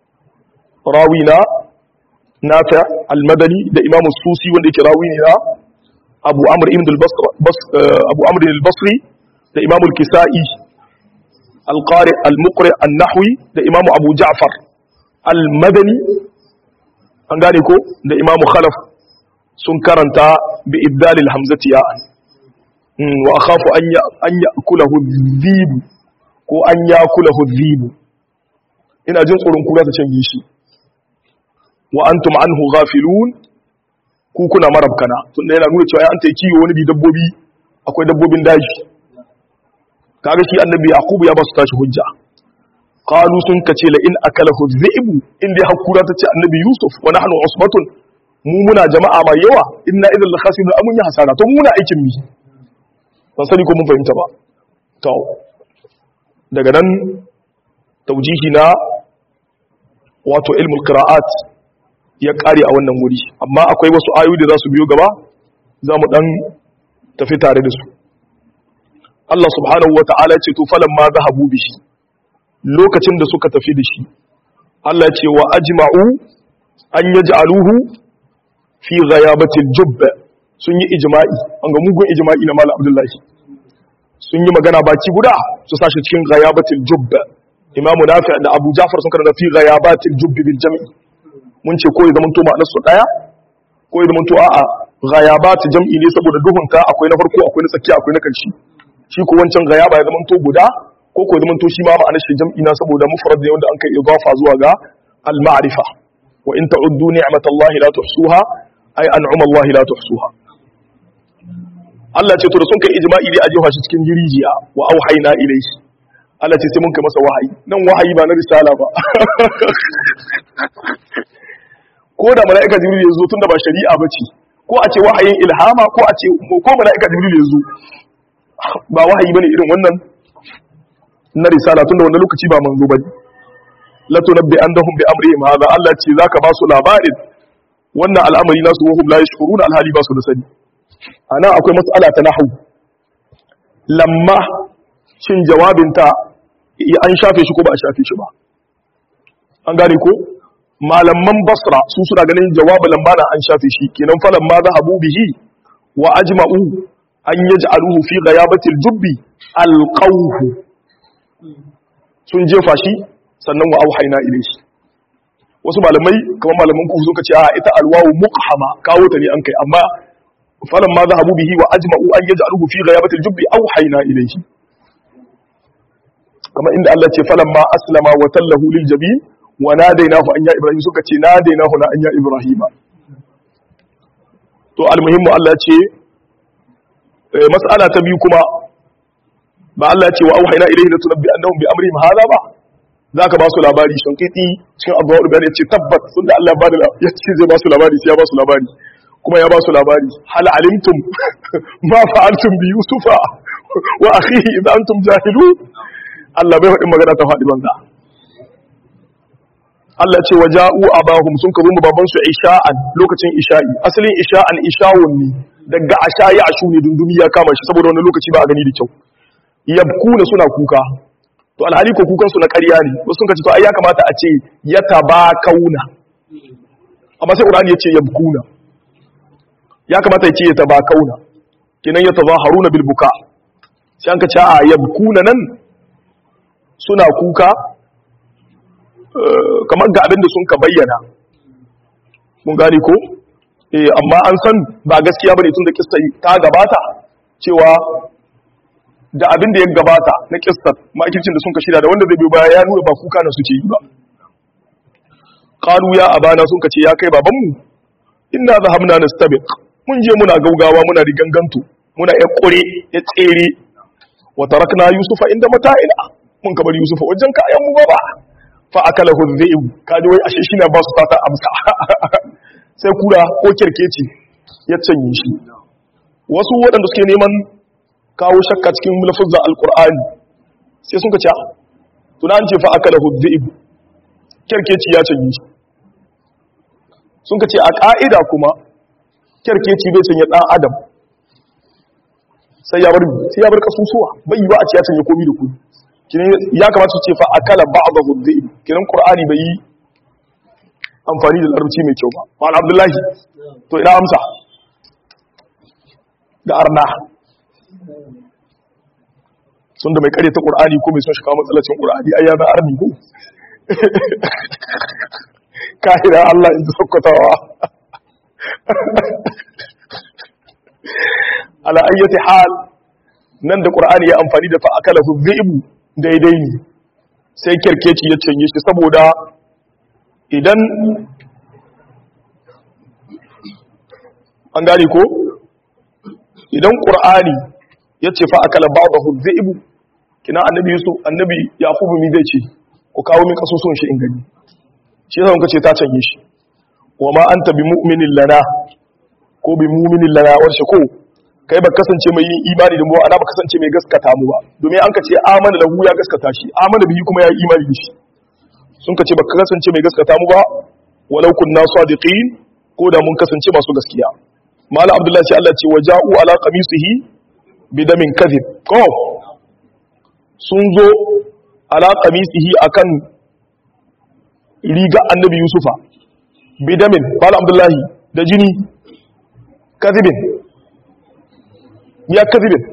rawi na nafi al-madani da imam susi wanda yake rawi ne na abu amr ibn abu amr al-basri da imam al-kisa'i al-qari al-muqri an-nahwi da imam abu ja'far al-madani an gane ko da imam khalaf sun karanta bi ibdalil hamzati ya'an wa akhafu an ya an yakulahu dhibu ko an yakulahu dhibu ina jin tsoron kura ta canje shi wa antum anhu ghafilun ku kuna marabkana tunda yana nuna cewa an ta kiyo wani bi dabbobi akwai dabbobin daji kaga shi annabi yaqub ya ba su tashi hujja qalu sun kace la in akalahu dhi'bu in dai hakura ta ce annabi yusuf wa nahnu usbatun mu muna jama'a mai yawa inna idan la khasirun amun ya hasara to muna aikin mi ban sani ko mun fahimta ba to daga nan taujihi na wato ilmul qira'at ya kare a wannan wuri amma akwai wasu ayoyi da za su biyo gaba za mu dan tafi tare da su Allah subhanahu wa ta'ala ce to falan ma zahabu bihi lokacin da suka tafi da shi Allah ce wa ajma'u an yaj'aluhu fi ghayabatil jubb sun yi ijma'i an ga mugun ijma'i na Malam Abdullahi sun yi magana baki guda su sashi cikin ghayabatil jubb Imam Nafi da Abu Ja'far sun karanta fi ghayabatil jubb bil jam'i mun ce ko ya zama to ma'anar su daya ko ya zama to a'a ghayabat jam'i ne saboda duhunta akwai na farko akwai na tsakiya akwai na karshe shi ko wancan ghayaba ya zama to guda ko ko zama to shi ma ma'anar shi jam'i na saboda mufrad ne wanda an kai idafa zuwa ga al-ma'rifa wa in ta'uddu ni'matallahi la tuhsuha ay an'ama Allah la tuhsuha Allah ce to da sun kai ijma'i dai a jefa shi cikin jirijiya wa auhayna ilayhi Allah ce sai mun kai masa wahayi nan wahayi ba na risala ba ko da mala'ika jibril ya zo tunda ba shari'a bace ko a ce wahayin ilhama ko a ce ko mala'ika jibril ya zo ba wahayi bane irin wannan na risala tunda wannan lokaci ba manzo bane la tunabbi andahum bi amrihim hada Allah ce zaka ba su labarin wannan al'amari nasu wahum la yashkuruna alhali ba su da sani ana akwai mas'ala ta nahwu lamma shin jawabinta an shafe shi ko ba a shafe shi ba an gane ko malaman basra su suna ganin jawabu lambana an shafe shi kenan falan ma zahabu bihi wa ajma'u an yaj'aluhu fi ghayabatil jubbi alqawhu sun jefa shi sannan wa auhayna ilayhi wasu malamai kamar malaman ku suka ce a ita alwawu muqhama kawo ta ne an kai amma falan ma zahabu bihi wa ajma'u an yaj'aluhu fi ghayabatil jubbi auhayna ilayhi kamar inda Allah ce falan ma aslama wa tallahu lil jabin wa nadainahu an ya ibrahim suka ce nadainahu na an ya ibrahima to almuhimmu Allah ce mas'ala ta biyu kuma ba Allah ce wa auhayna ilayhi latunabbi annahum bi amrihim hadha ba zaka ba su labari shankiti cikin abuwa bayan ya ce tabbat tunda Allah ba da ya ce zai ba su labari sai ya ba su labari kuma ya ba su labari hal alimtum ma fa'altum bi yusufa wa akhihi idan antum jahilun Allah bai faɗin magana ta faɗi banza Allah ce wa ja'u abahum sun kazo mu baban su isha'an lokacin isha'i asalin isha'an isha'un ne daga asha ya ashu ne dundumi ya kama shi saboda wani lokaci ba a gani da kyau yabkuna suna kuka to alhali ko kukan su na ƙarya ne wasu sun kace to ai ya kamata a ce yatabakauna amma sai Qur'ani ya ce yabkuna ya kamata ya ce yatabakauna kenan yatazaharuna bil buka sai an kace a yabkuna nan suna kuka kamar ga abin da sun ka bayyana mun gane ko eh amma an san ba gaskiya bane tun da kissa ta gabata cewa da abin da ya gabata na kissar makircin da sun ka shirya da wanda zai biyo baya ya nuna ba kuka na suke yi ba qalu ya abana sun ka ce ya kai babanmu inna zahabna nastabiq mun je muna gaugawa muna riganganto muna ya kure ya tsere wa tarakna yusufa inda mata'ina mun ka bari yusufa wajen kayan mu ba fa akala hudhaibu kaji wai ashe shi na ba su fata amsa sai kura ko kirkeci ya canye shi wasu waɗanda suke neman kawo shakka cikin lafazin alqur'ani sai sun ka ce tuna an ce fa akala hudhaibu kirkeci ya canye shi sun ka ce a ka'ida kuma kirkeci bai canye dan adam sai ya bar sai ya bar kasusuwa bai yi ba a ce ya canje komi da komi kinan ya kamata su ce fa akala ba'dahu dhi'b kinan qur'ani bai yi amfani da larabci mai kyau ba mal abdullahi to ina amsa ga arna sun da mai kare ta qur'ani ko mai son shi kawo matsalacin qur'ani ai ya ga arni ko kahira Allah in sokotawa ala ayyati hal nan da qur'ani ya amfani da fa akalahu dhi'bu daidai ne sai kirkeci ya canye shi saboda idan an gane ko idan qur'ani ya ce fa akala ba'dahu dhi'bu kina annabi yusuf annabi yaqubu mi zai ce ku kawo min kasusun shi in gani shi yasa muka ce ta canye shi wa ma anta bi mu'minin lana ko bi mu'minin lana warshe ko kai ba kasance mai yin imani da mu ana ba kasance mai gaskata mu ba domin an ka ce amana lahu ya gaskata shi amana bihi kuma ya yi imani da shi sun ka ce ba kasance mai gaskata mu ba walau kunna sadiqin ko da mun kasance masu gaskiya malam abdullahi sai Allah ce waja'u ala qamisihi bidamin kadhib ko sun zo ala qamisihi akan riga annabi yusufa bidamin malam abdullahi da jini kadhibin ya kadhibin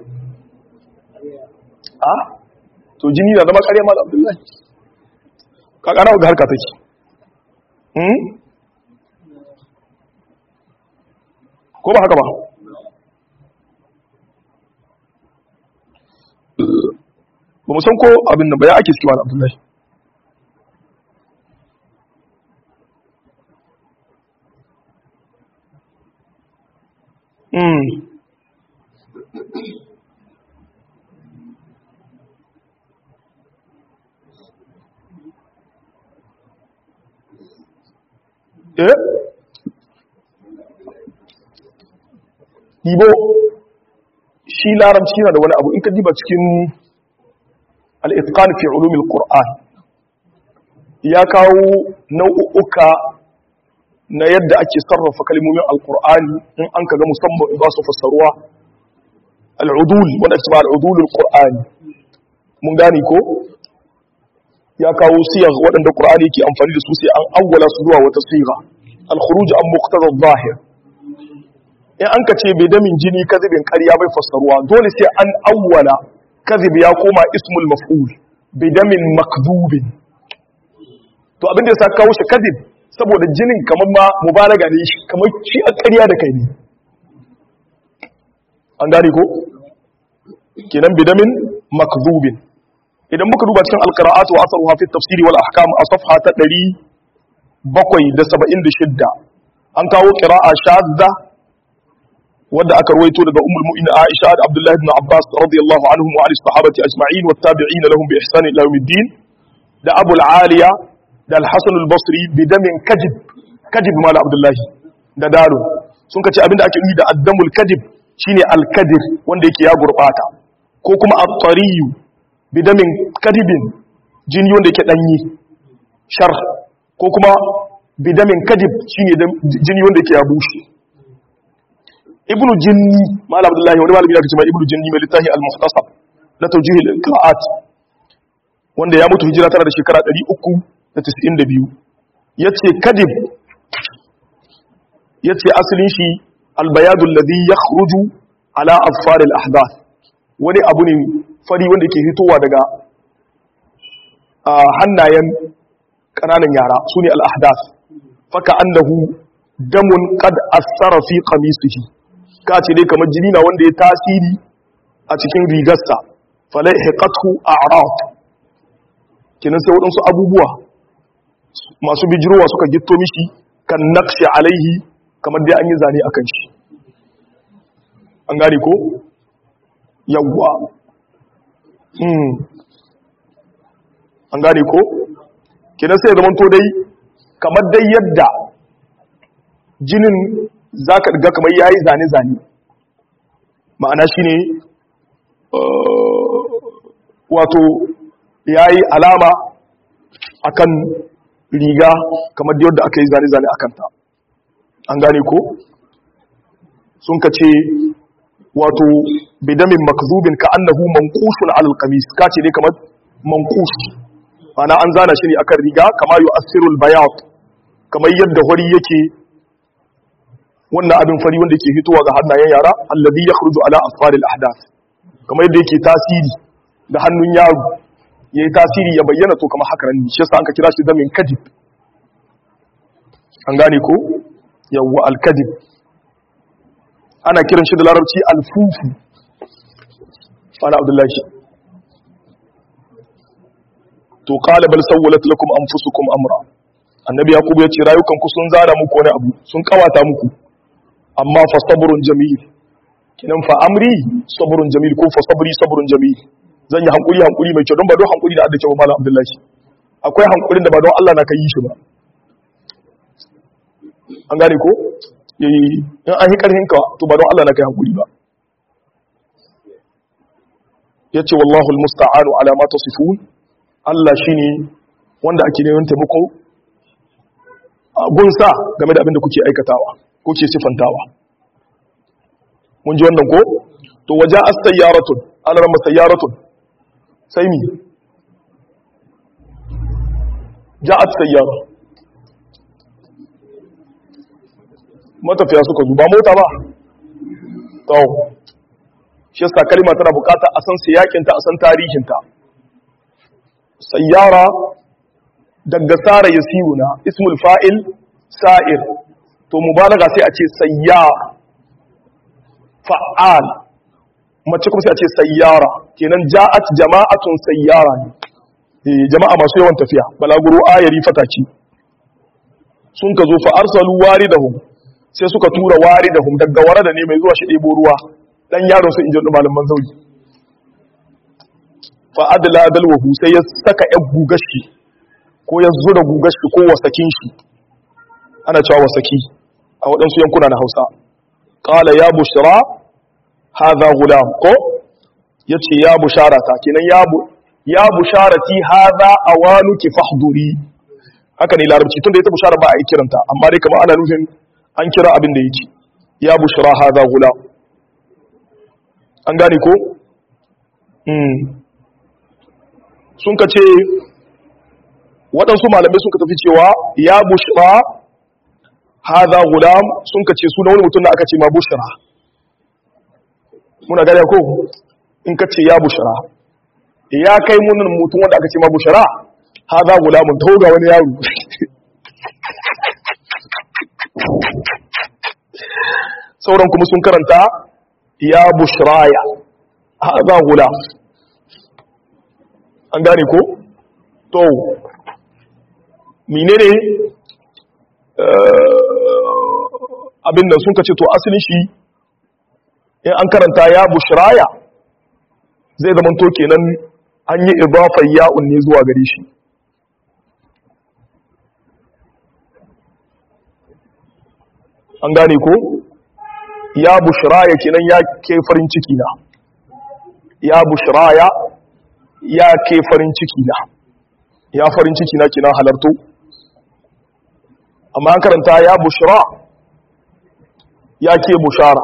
a to jini na zama ƙarya malam abdullahi ka kana ga harka take hmm ko ba haka ba ba mu san ko abin nan ba ya ake cikin wani abdullahi hmm eh Ibo shi larabci na da wani abu in ka diba cikin al'itkan fi ulumin ƙur'an ya kawo nau'uka na yadda ake sarrafa kalmomin alƙur'ani in an ka ga musamman ba su fassaruwa al'udul wanda ake ba al'udulul ƙur'ani mun gani ko ya kawo siyar waɗanda ƙur'ani ke amfani da su sai an awwala su zuwa wata siga al-khuruj an muqtada zahir in an ka ce bai damin jini kazibin ƙarya bai fassaruwa dole sai an awwala kazib ya koma ismul maf'ul bai damin makdubin to abin da ya sa kawo shi kazib saboda jinin kamar ma mubalaga ne shi kamar shi a ƙarya da kai ne an gane ko kenan bai damin makdubin idan muka duba cikin alqira'atu wa asaruha fi tafsiri wal ahkam a safha ta 776 an kawo qira'a shadda wadda aka ruwaito daga ummul mu'minin Aisha da Abdullah ibn Abbas radiyallahu anhum wa alis sahabati ajma'in wat tabi'in lahum bi ihsan ila yawmiddin da Abu al-Aliya da al-Hasan al-Basri bi damin kajib kajib mal Abdullah da daru sun kace abinda ake yi da addamul kajib shine al-kadir wanda yake ya gurbata ko kuma at-tariyu bi damin kadibin jini wanda yake danyi shar ko kuma bi damin kadib shine jini wanda yake ya bushe ibnu jinni malam abdullahi wani malami da kace mai ibnu jinni mai littafi al-muhtasab la tawjih al-qira'at wanda ya mutu hijira tana da shekara 392 yace kadib yace asalin shi al-bayad alladhi yakhruju ala afar al-ahdath wani abu ne fari wanda ke fitowa daga hannayen kananan yara sune al-ahdath faka annahu damun qad asara fi qamisihi ka ce dai kamar jini na wanda ya tasiri a cikin rigarsa falai haƙatu a araf kinan sai waɗansu abubuwa masu bijirowa suka gitto mishi kan naqshi alaihi kamar dai an yi zane a kan shi an gane ko yawwa an gane ko kinan sai zaman to dai kamar dai yadda jinin za ka riga kamar ya yi zane-zane ma'ana shi ne wato ya yi alama akan riga kamar da yadda aka yi zane-zane a kanta an gane ko sun ka ce wato bidamin makzubin ka annahu manqushun alal qamis ka ce ne kamar manqush ana an zana shi ne akan riga kama yu'assirul bayat kamar yadda hori yake wannan abin fari wanda yake fitowa ga hannayen yara alladhi yakhruju ala asfaril ahdath kamar yadda yake tasiri ga hannun yaro yayi tasiri ya bayyana to kamar haka ne shi yasa an ka kira shi damin kadib an gane ko yawwa al-kadib ana kiran shi da larabci al-fufu ana abdullahi to qala bal sawwalat lakum anfusukum amra annabi yaqub ya ce rayukan ku sun zara muku wani abu sun kawata muku amma fa sabrun jamil kinan fa amri sabrun jamil ko fa sabri sabrun jamil zan yi hankuri hankuri mai kyau don ba don hankuri da adda kyau malam abdullahi akwai hankurin da ba don Allah na kai shi ba an gane ko yayi in an yi karhin ka to ba don Allah na kai hankuri ba yace wallahu almusta'anu ala ma tasifun Allah shine wanda ake neman taimako gunsa game da abin da kuke aikatawa kuke sifantawa mun ji wannan ko to waja as-sayyaratun alarma sayyaratun sai mi ja'at sayyara matafiya suka zuba mota ba to shi yasa kalma tana bukata a san siyakinta a san tarihinta sayyara daga sara yasiruna ismul fa'il sa'ir to mubalaga sai a ce sayyar fa'al mace kuma sai a ce sayyara kenan ja'at jama'atun sayyara ne eh jama'a masu yawan tafiya balaguro ayari fataki sun ka zo fa arsalu waridahum sai suka tura waridahum daga warada ne mai zuwa shi ɗebo ruwa dan yaron su injin malaman zauji fa adla dalwahu sai ya saka yan gugashi ko ya zura gugashi ko wasakin shi ana cewa wasaki a waɗansu yankuna na Hausa qala ya bushra hadha gulam ko yace ya busharata kenan ya bu ya busharati hadha awanuki fahduri haka ne larabci tunda ita bushara ba a yi kiranta amma dai kamar ana nufin an kira abin da yake ya bushra hadha gulam an gane ko sun ka ce waɗansu malamai sun ka tafi cewa ya bushra haza gulam sun ka ce suna wani mutum da aka ce ma bushra muna gane ko in ka ce ya bushra ya kai munin mutum wanda aka ce ma bushra haza gulamun ta ga wani yaro sauran kuma sun karanta ya bushraya haza gulam an gane ko to menene abin da sun kace to asalin shi in an karanta ya bushraya zai zama to kenan an yi idafar ya'un ne zuwa gare shi an gane ko ya bushraya kenan ya ke farin ciki na ya bushraya ya ke farin ciki na ya farin ciki na kina halarto amma an karanta ya bushra ya ke bushara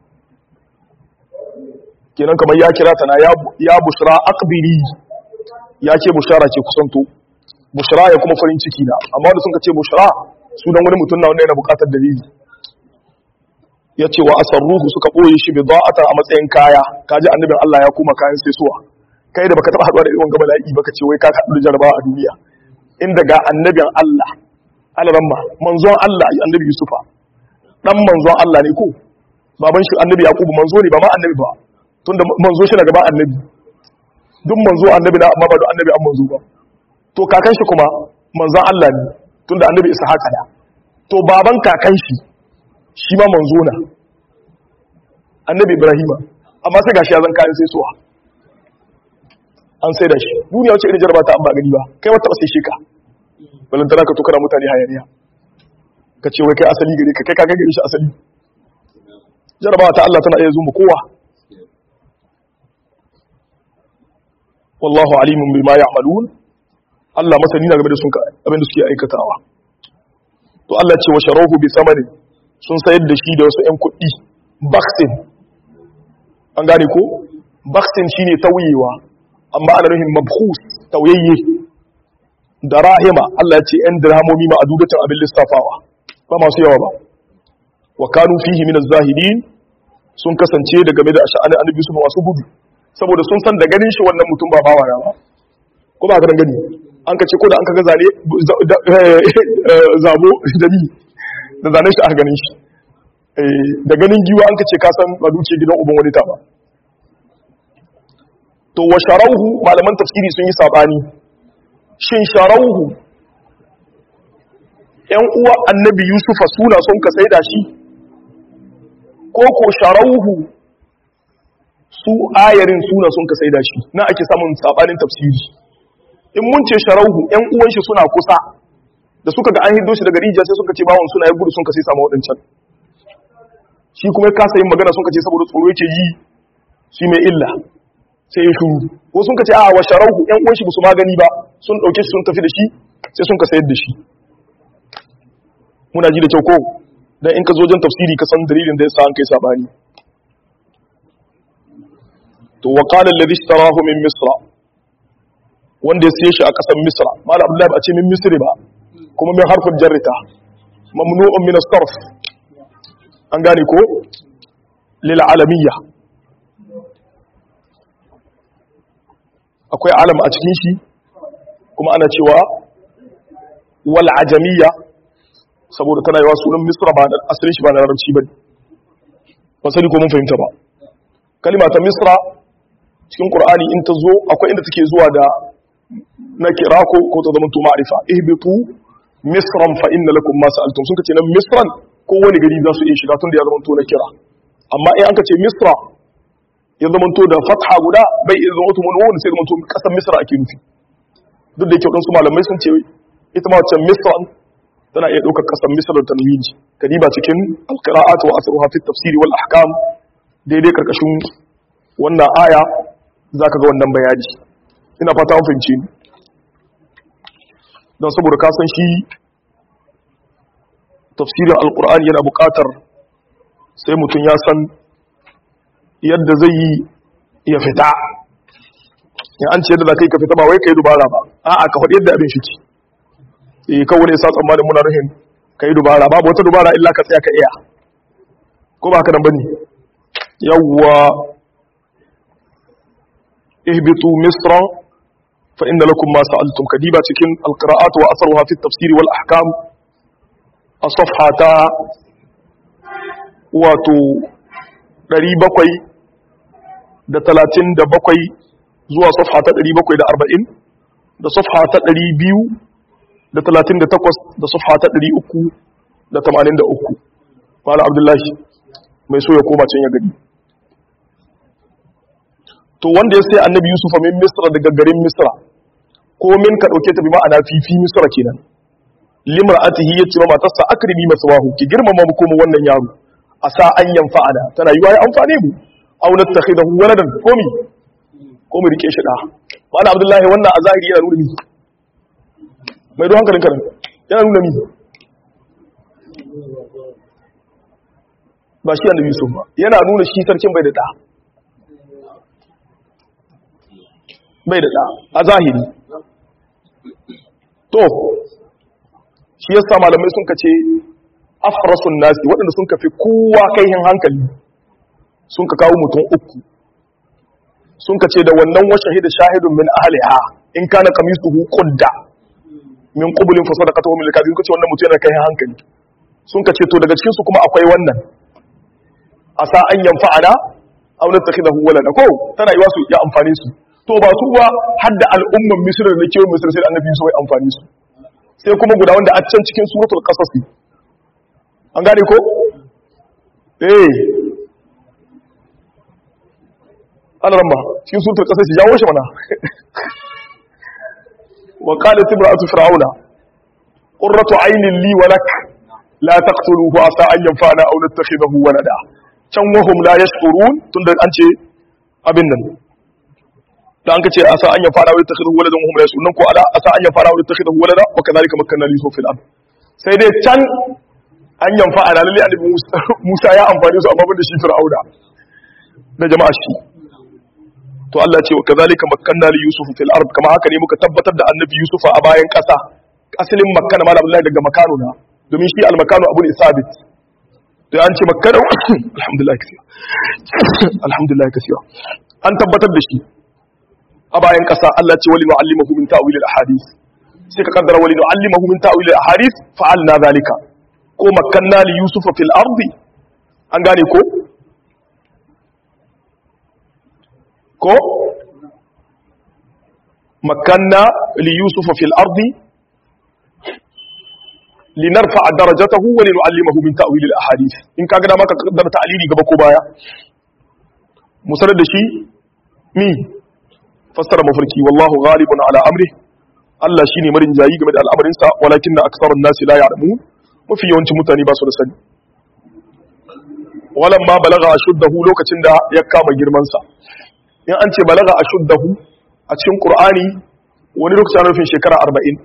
kenan kamar ya kira ta na ya bushra akbiri ya ke bushara ke kusanto bushra ya kuma farin ciki na amma wanda sun ka ce bushra sunan wani mutum na wanda yana bukatar dalili ya ce wa asarruhu suka ɓoye shi bida'ata a matsayin kaya kaji annabin Allah ya kuma kayan sai suwa kai da baka taba haɗuwa da irin gaba la'i baka ce wai ka haɗu da jarabawa a duniya inda ga annabin Allah alaramma manzon Allah annabi Yusufa dan manzon Allah ne ko baban shi annabi Yakubu manzo ne ba ma annabi ba tunda manzo shi na gaba annabi duk manzo annabi na amma ba duk annabi an manzo ba to kakan shi kuma manzon Allah ne tunda annabi Ishaq da to baban kakan shi shi ma manzo na annabi Ibrahima amma sai gashi ya zan kayan sai suwa an sai da shi duniya wacce irin jaraba ta an ba gani ba kai wata ba sai shi ka balantana ka tukara mutane hayaniya ka ce wai kai asali gare ka kai ka gare shi asali jarabawa ta Allah tana iya zuma kowa wallahu alimun bima ya'malun Allah masani na game da sun abin da suke aikatawa to Allah ce wa sharahu bi samanin sun sayar da shi da wasu ƴan kuɗi baksin an gane ko baksin shine tauyewa amma ana nufin mabkhus tauyayye da rahima Allah ya ce ‘yan dirhamomi ma a dudatan abin lissafawa ba masu yawa ba wa kanu fihi min zahidin sun kasance da game da sha'anin annabi su masu gudu saboda sun san da ganin shi wannan mutum ba bawa na ba ko ba ka gani an ka ce ko da an ka ga zane zabo da ni da zane shi aka ganin shi da ganin giwa an ka ce ka san ba duke gidan uban wani ta ba to wa sharauhu malaman tafsiri sun yi sabani shin sharauhu ‘yan uwa annabi Yusufa suna sun ka sai da shi, ko ko sharauhu su ayarin suna sun ka sai da shi, na ake samun saɓanin tafsiri. In mun ce sharauhu ‘yan uwan shi suna kusa, da suka ga an hiddo shi daga rijiya sai suka ce bawon suna ya gudu sun ka sai samu waɗancan. Shi kuma ya kasa yin magana sun ka ce saboda tsoro yake yi shi mai illa. sai ya shuru ko sun ka ce a wa sharauhu ƴan uwan shi ba su magani ba sun ɗauke shi sun tafi da shi sai sun ka sayar da shi muna ji da kyau ko dan in ka zo jan tafsiri ka san dalilin da yasa an kai sabani to wa qala alladhi ishtarahu min misra wanda ya siye shi a ƙasar misra malam abdullahi ba a ce min misri ba kuma min harfin jarrita mamnu'un min as-sarf an gane ko lil alamiyya akwai alam a cikin shi kuma ana cewa wal ajamiyya saboda tana yawa sunan misra ba da asalin shi ba na larabci ba ba sani ko mun fahimta ba kalima ta misra cikin qur'ani in ta zo akwai inda take zuwa da na kira ko ko ta zama to ma'rifa ihbitu misran fa inna lakum ma sa'altum sun kace nan misran ko wani gari za su iya shiga tun da ya zama to na kira amma in an kace misra ya zamanto da fatha guda bai iya zama tumun wani sai zamanto kasar misra ake nufi duk da yake wadansu malamai sun ce ita ma wacce misra tana iya ɗaukar kasar misra da tanwini kadiba cikin alqira'at wa asruha fi tafsiri wal ahkam daidai karkashin wannan aya zaka ga wannan bayani ina fata an fahimci ni don saboda ka san shi tafsirin alqur'ani yana buƙatar sai mutum ya san yadda zai yi ya fita in an ce yadda za ka yi ka fita ba wai ka yi dubara ba a'a ka faɗi yadda abin shi ce eh kawai ne sa tsammanin muna ruhin ka yi dubara babu wata dubara illa ka tsaya ka iya ko ba ka nan bane yawwa ihbitu misra fa inna lakum ma sa'altum kadiba cikin alqira'at wa asruha fi at-tafsir wal ahkam as-safha ta wato 700 da talatin da bakwai zuwa safha ta ɗari bakwai da arba'in da safha ta ɗari biyu da talatin da takwas da safha ta ɗari uku da tamanin da uku mala abdullahi mai so ya koma can ya gani to wanda ya sai annabi yusufa min misra daga garin misra ko min ka ɗauke ta bi ma'ana fifi misra kenan limar atihi ya ce ma matarsa akrimi masawahu ki girmama mu kuma wannan yaro a sa an yanfa'ana tana yi wa ya amfane mu aw nattakhidahu waladan komi ko mu rike shi da wani abdullahi wannan a zahiri yana nuna mi mai don hankalin karin yana nuna mi ba shi annabi yusuf ba yana nuna shi sarkin bai da da bai da da a zahiri to shi yasa malamai sun kace afrasun nasi waɗanda sun kafi kowa kaihin hankali sun ka kawo mutum uku sun ka ce da wannan wa shahida shahidun min ahliha in kana qamisuhu qudda min qublin fa sadaqatuhu min al-kadhib kace wannan mutum yana kai hankali sun ka ce to daga cikin su kuma akwai wannan asa an yanfa'ana aw natakhidahu walada ko tana yiwa su ya amfani su to ba su ba hadda al'umman misr da kewa misr sai annabi su ya amfani su sai kuma guda wanda a can cikin suratul qasas an gane ko eh ana ramba cikin sutur kasar shi jawo shi mana wa qalat imra'atu fir'auna qurratu aynin li wa lak la taqtuluhu asa an yanfa'ana aw nattakhidahu walada can wahum la yash'urun tunda an ce abin nan da an kace asa an yanfa'ana aw nattakhidahu waladan wahum la yash'urun ko ada asa an yanfa'ana aw nattakhidahu walada wa kadhalika makkanna li fil ard sai dai can an yanfa'ana lalle annabi Musa ya amfani su amma ban da shi fir'auna na jama'a shi to Allah ce wa kazalika makkanna li yusuf fil ard kama haka ne muka tabbatar da annabi yusufa a bayan kasa asalin makkana malam Allah daga makano na domin shi al makano abu ne sabit to an ce makkana alhamdulillah kasiya alhamdulillah kasiya an tabbatar da shi a bayan kasa Allah ce wali nu'allimahu min ta'wil al ahadith sai ka kaddara wali nu'allimahu min ta'wil al ahadith fa'alna zalika ko makkanna li yusufa fil ardi an gane ko ko makanna li yusufa fil ardi linarfa darajatahu wa linu'allimahu min ta'wil al ahadith in kaga da maka kaddara ta'lili gaba ko baya musarar da shi mi fassara mafarki wallahu ghalibun ala amri Allah shine marin jayi game da al'amarin sa walakinna aktharun nasi la ya'lamun mafi yawancin mutane ba su da sani walamma balaga ashuddahu lokacin da ya kama girman sa in an ce balaga a shuddahu a cikin ƙur'ani wani lokaci ana nufin shekara arba'in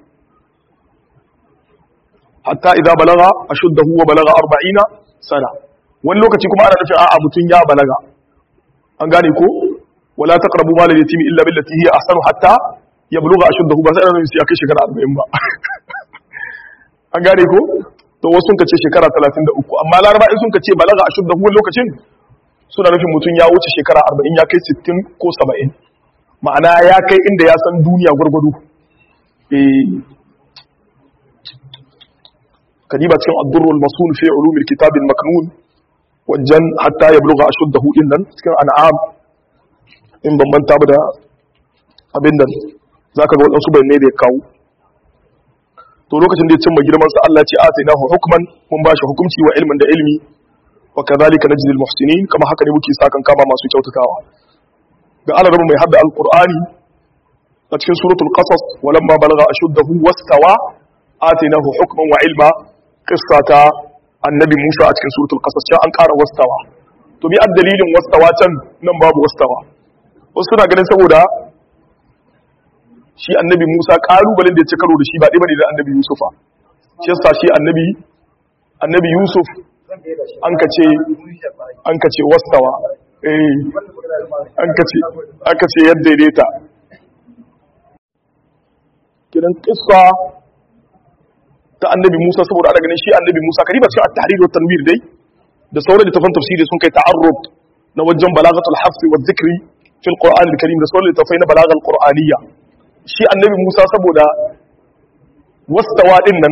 hatta idan balaga a shuddahu wa balaga arba'ina sana wani lokaci kuma ana nufin a'a mutum ya balaga an gane ko wala taqrabu mal al-yatimi illa billati hiya ahsanu hatta yabluga ashuddahu ba sai ana nufin sai kai shekara arba'in ba an gane ko to wasu sun kace shekara 33 amma laraba in sun kace balaga ashuddahu wani lokacin suna nufin mutum ya wuce shekara arba'in ya kai sittin ko saba'in ma'ana ya kai inda ya san duniya gwargwado kadiba cikin addurrul masul fi ulumil kitabin maknun wajen hatta ya bulga a shudda hudin nan cikin an'am in bambanta ba da abin nan za ka ga waɗansu bayanai da ya kawo to lokacin da ya cimma girman sa Allah ce a sai nahu hukman mun ba shi hukunci wa ilmin da ilmi wa kadhalika najzi al muhsinin kama haka ne muke sakan kama masu kyautatawa ga Allah mai hadda alqur'ani a cikin suratul qasas walamma balagha ashuddahu wastawa atainahu hukman wa ilma qissata annabi Musa a cikin suratul qasas sai an ƙara wastawa to bi dalilin wastawa can nan babu wastawa wasu suna ganin saboda shi annabi Musa kalubalen da ya ci karo da shi ba ɗaya bane da annabi Yusufa shi yasa shi annabi annabi Yusuf an ka ce an ka ce wastawa eh an ka ce aka ce yadda daidaita kidan kissa ta annabi Musa saboda ana ganin shi annabi Musa kariba cikin at-tahrir wa tanwir dai da sauran littafan tafsiri sun kai ta'arrud na wajen balagatul hafs wa dhikri fil qur'an al-karim da sauran littafai na balagal qur'aniyya shi annabi Musa saboda wastawa din nan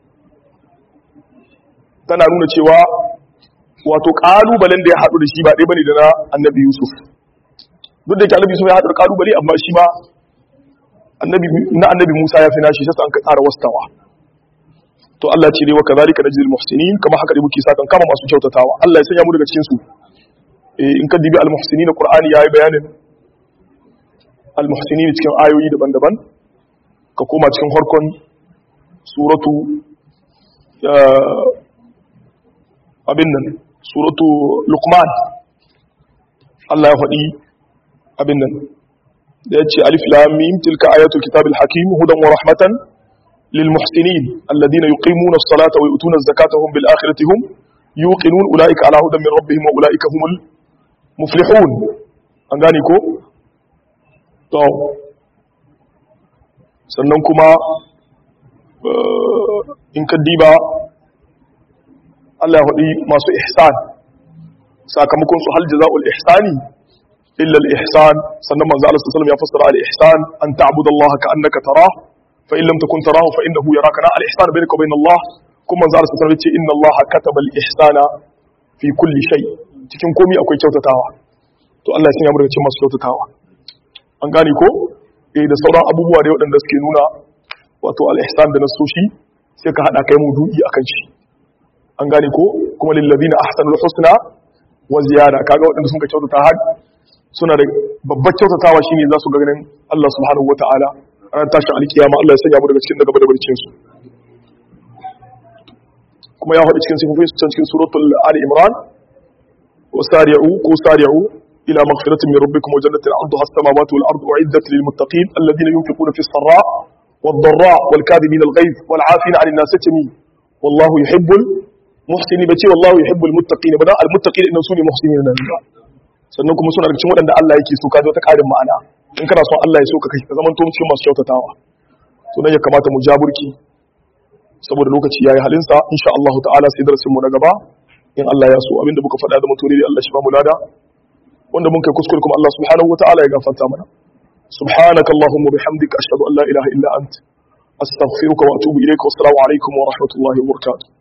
tana nuna cewa wato kalubalen da ya haɗu da shi ba ɗaya bane da na annabi Yusuf duk da ke annabi Yusuf ya haɗu da kalubale amma shi ma na annabi Musa ya fi nashi sai an ka tsara wastawa to Allah ce dai wa kazalika najzil muhsinin kama haka dai muke sakan kama masu kyautatawa Allah ya sanya mu daga cikin su eh in ka dibi al muhsinin Qur'ani yayi bayanin al muhsinin cikin ayoyi daban-daban ka koma cikin harkon suratu abin nan suratu Luqman Allah ya faɗi abin nan da ya ce alif lam mim tilka ayatul kitabil hakim hudan wa rahmatan للمحسنين الذين يقيمون الصلاة ويؤتون الزكاة هم بالآخرة هم يوقنون أولئك على هدى من ربهم وأولئك هم المفلحون أنغاني كو تو sannan kuma in ka diba Allah ya masu ihsan sakamakon su hal jaza'ul ihsani illa al-ihsan sannan manzo Allah sallallahu alaihi wasallam ya fassara al-ihsan an ta'budu Allah ka annaka tarah فإن لم تكن تراه فإنه يراك نا الإحسان بينك وبين الله كما زال سنة إن الله كتب الإحسان في كل شيء cikin komai akwai kyautatawa to Allah ya sanya mu daga cikin masu kyautatawa an gane ko eh da sauran abubuwa da waɗanda suke nuna wato al-ihsan da nasoshi sai ka hada kai maudu'i akan shi an gane ko kuma lil ladina ahsanul husna wa ziyada kaga waɗanda sun ka kyautata har suna da babbar kyautatawa shine za su ga ganin Allah subhanahu wataala ranar tashin alkiyama Allah ya sanya mu daga cikin daga barbarcin su kuma ya faɗi cikin sifofin su can cikin suratul ali imran wa sari'u ko sari'u ila maghfiratin min rabbikum wa jannatin 'arduha as-samawati wal ardu u'iddat lil muttaqin alladhina yunfiquna fis sarra wad dharra wal kadhibina al ghayz wal 'afina 'anil nas yatami wallahu yuhibbul muhsinin bace wallahu yuhibbul muttaqin bada al muttaqin inna sunu muhsinin nan sannan kuma suna daga cikin waɗanda Allah yake so ka zo ta ƙarin ma'ana in kana son Allah ya so ka kai ka zaman to cikin masu kyautatawa to nan ya kamata mu jaburki saboda lokaci yayi halinsa insha Allah ta'ala sai darasin mu na gaba in Allah ya so abinda muka faɗa da mutune da Allah shi ba mu lada wanda mun kai kuskure kuma Allah subhanahu wata'ala ya gafarta mana subhanaka allahumma bihamdika ashhadu an la ilaha illa ant astaghfiruka wa atubu ilayka wa assalamu alaikum wa rahmatullahi wa barakatuh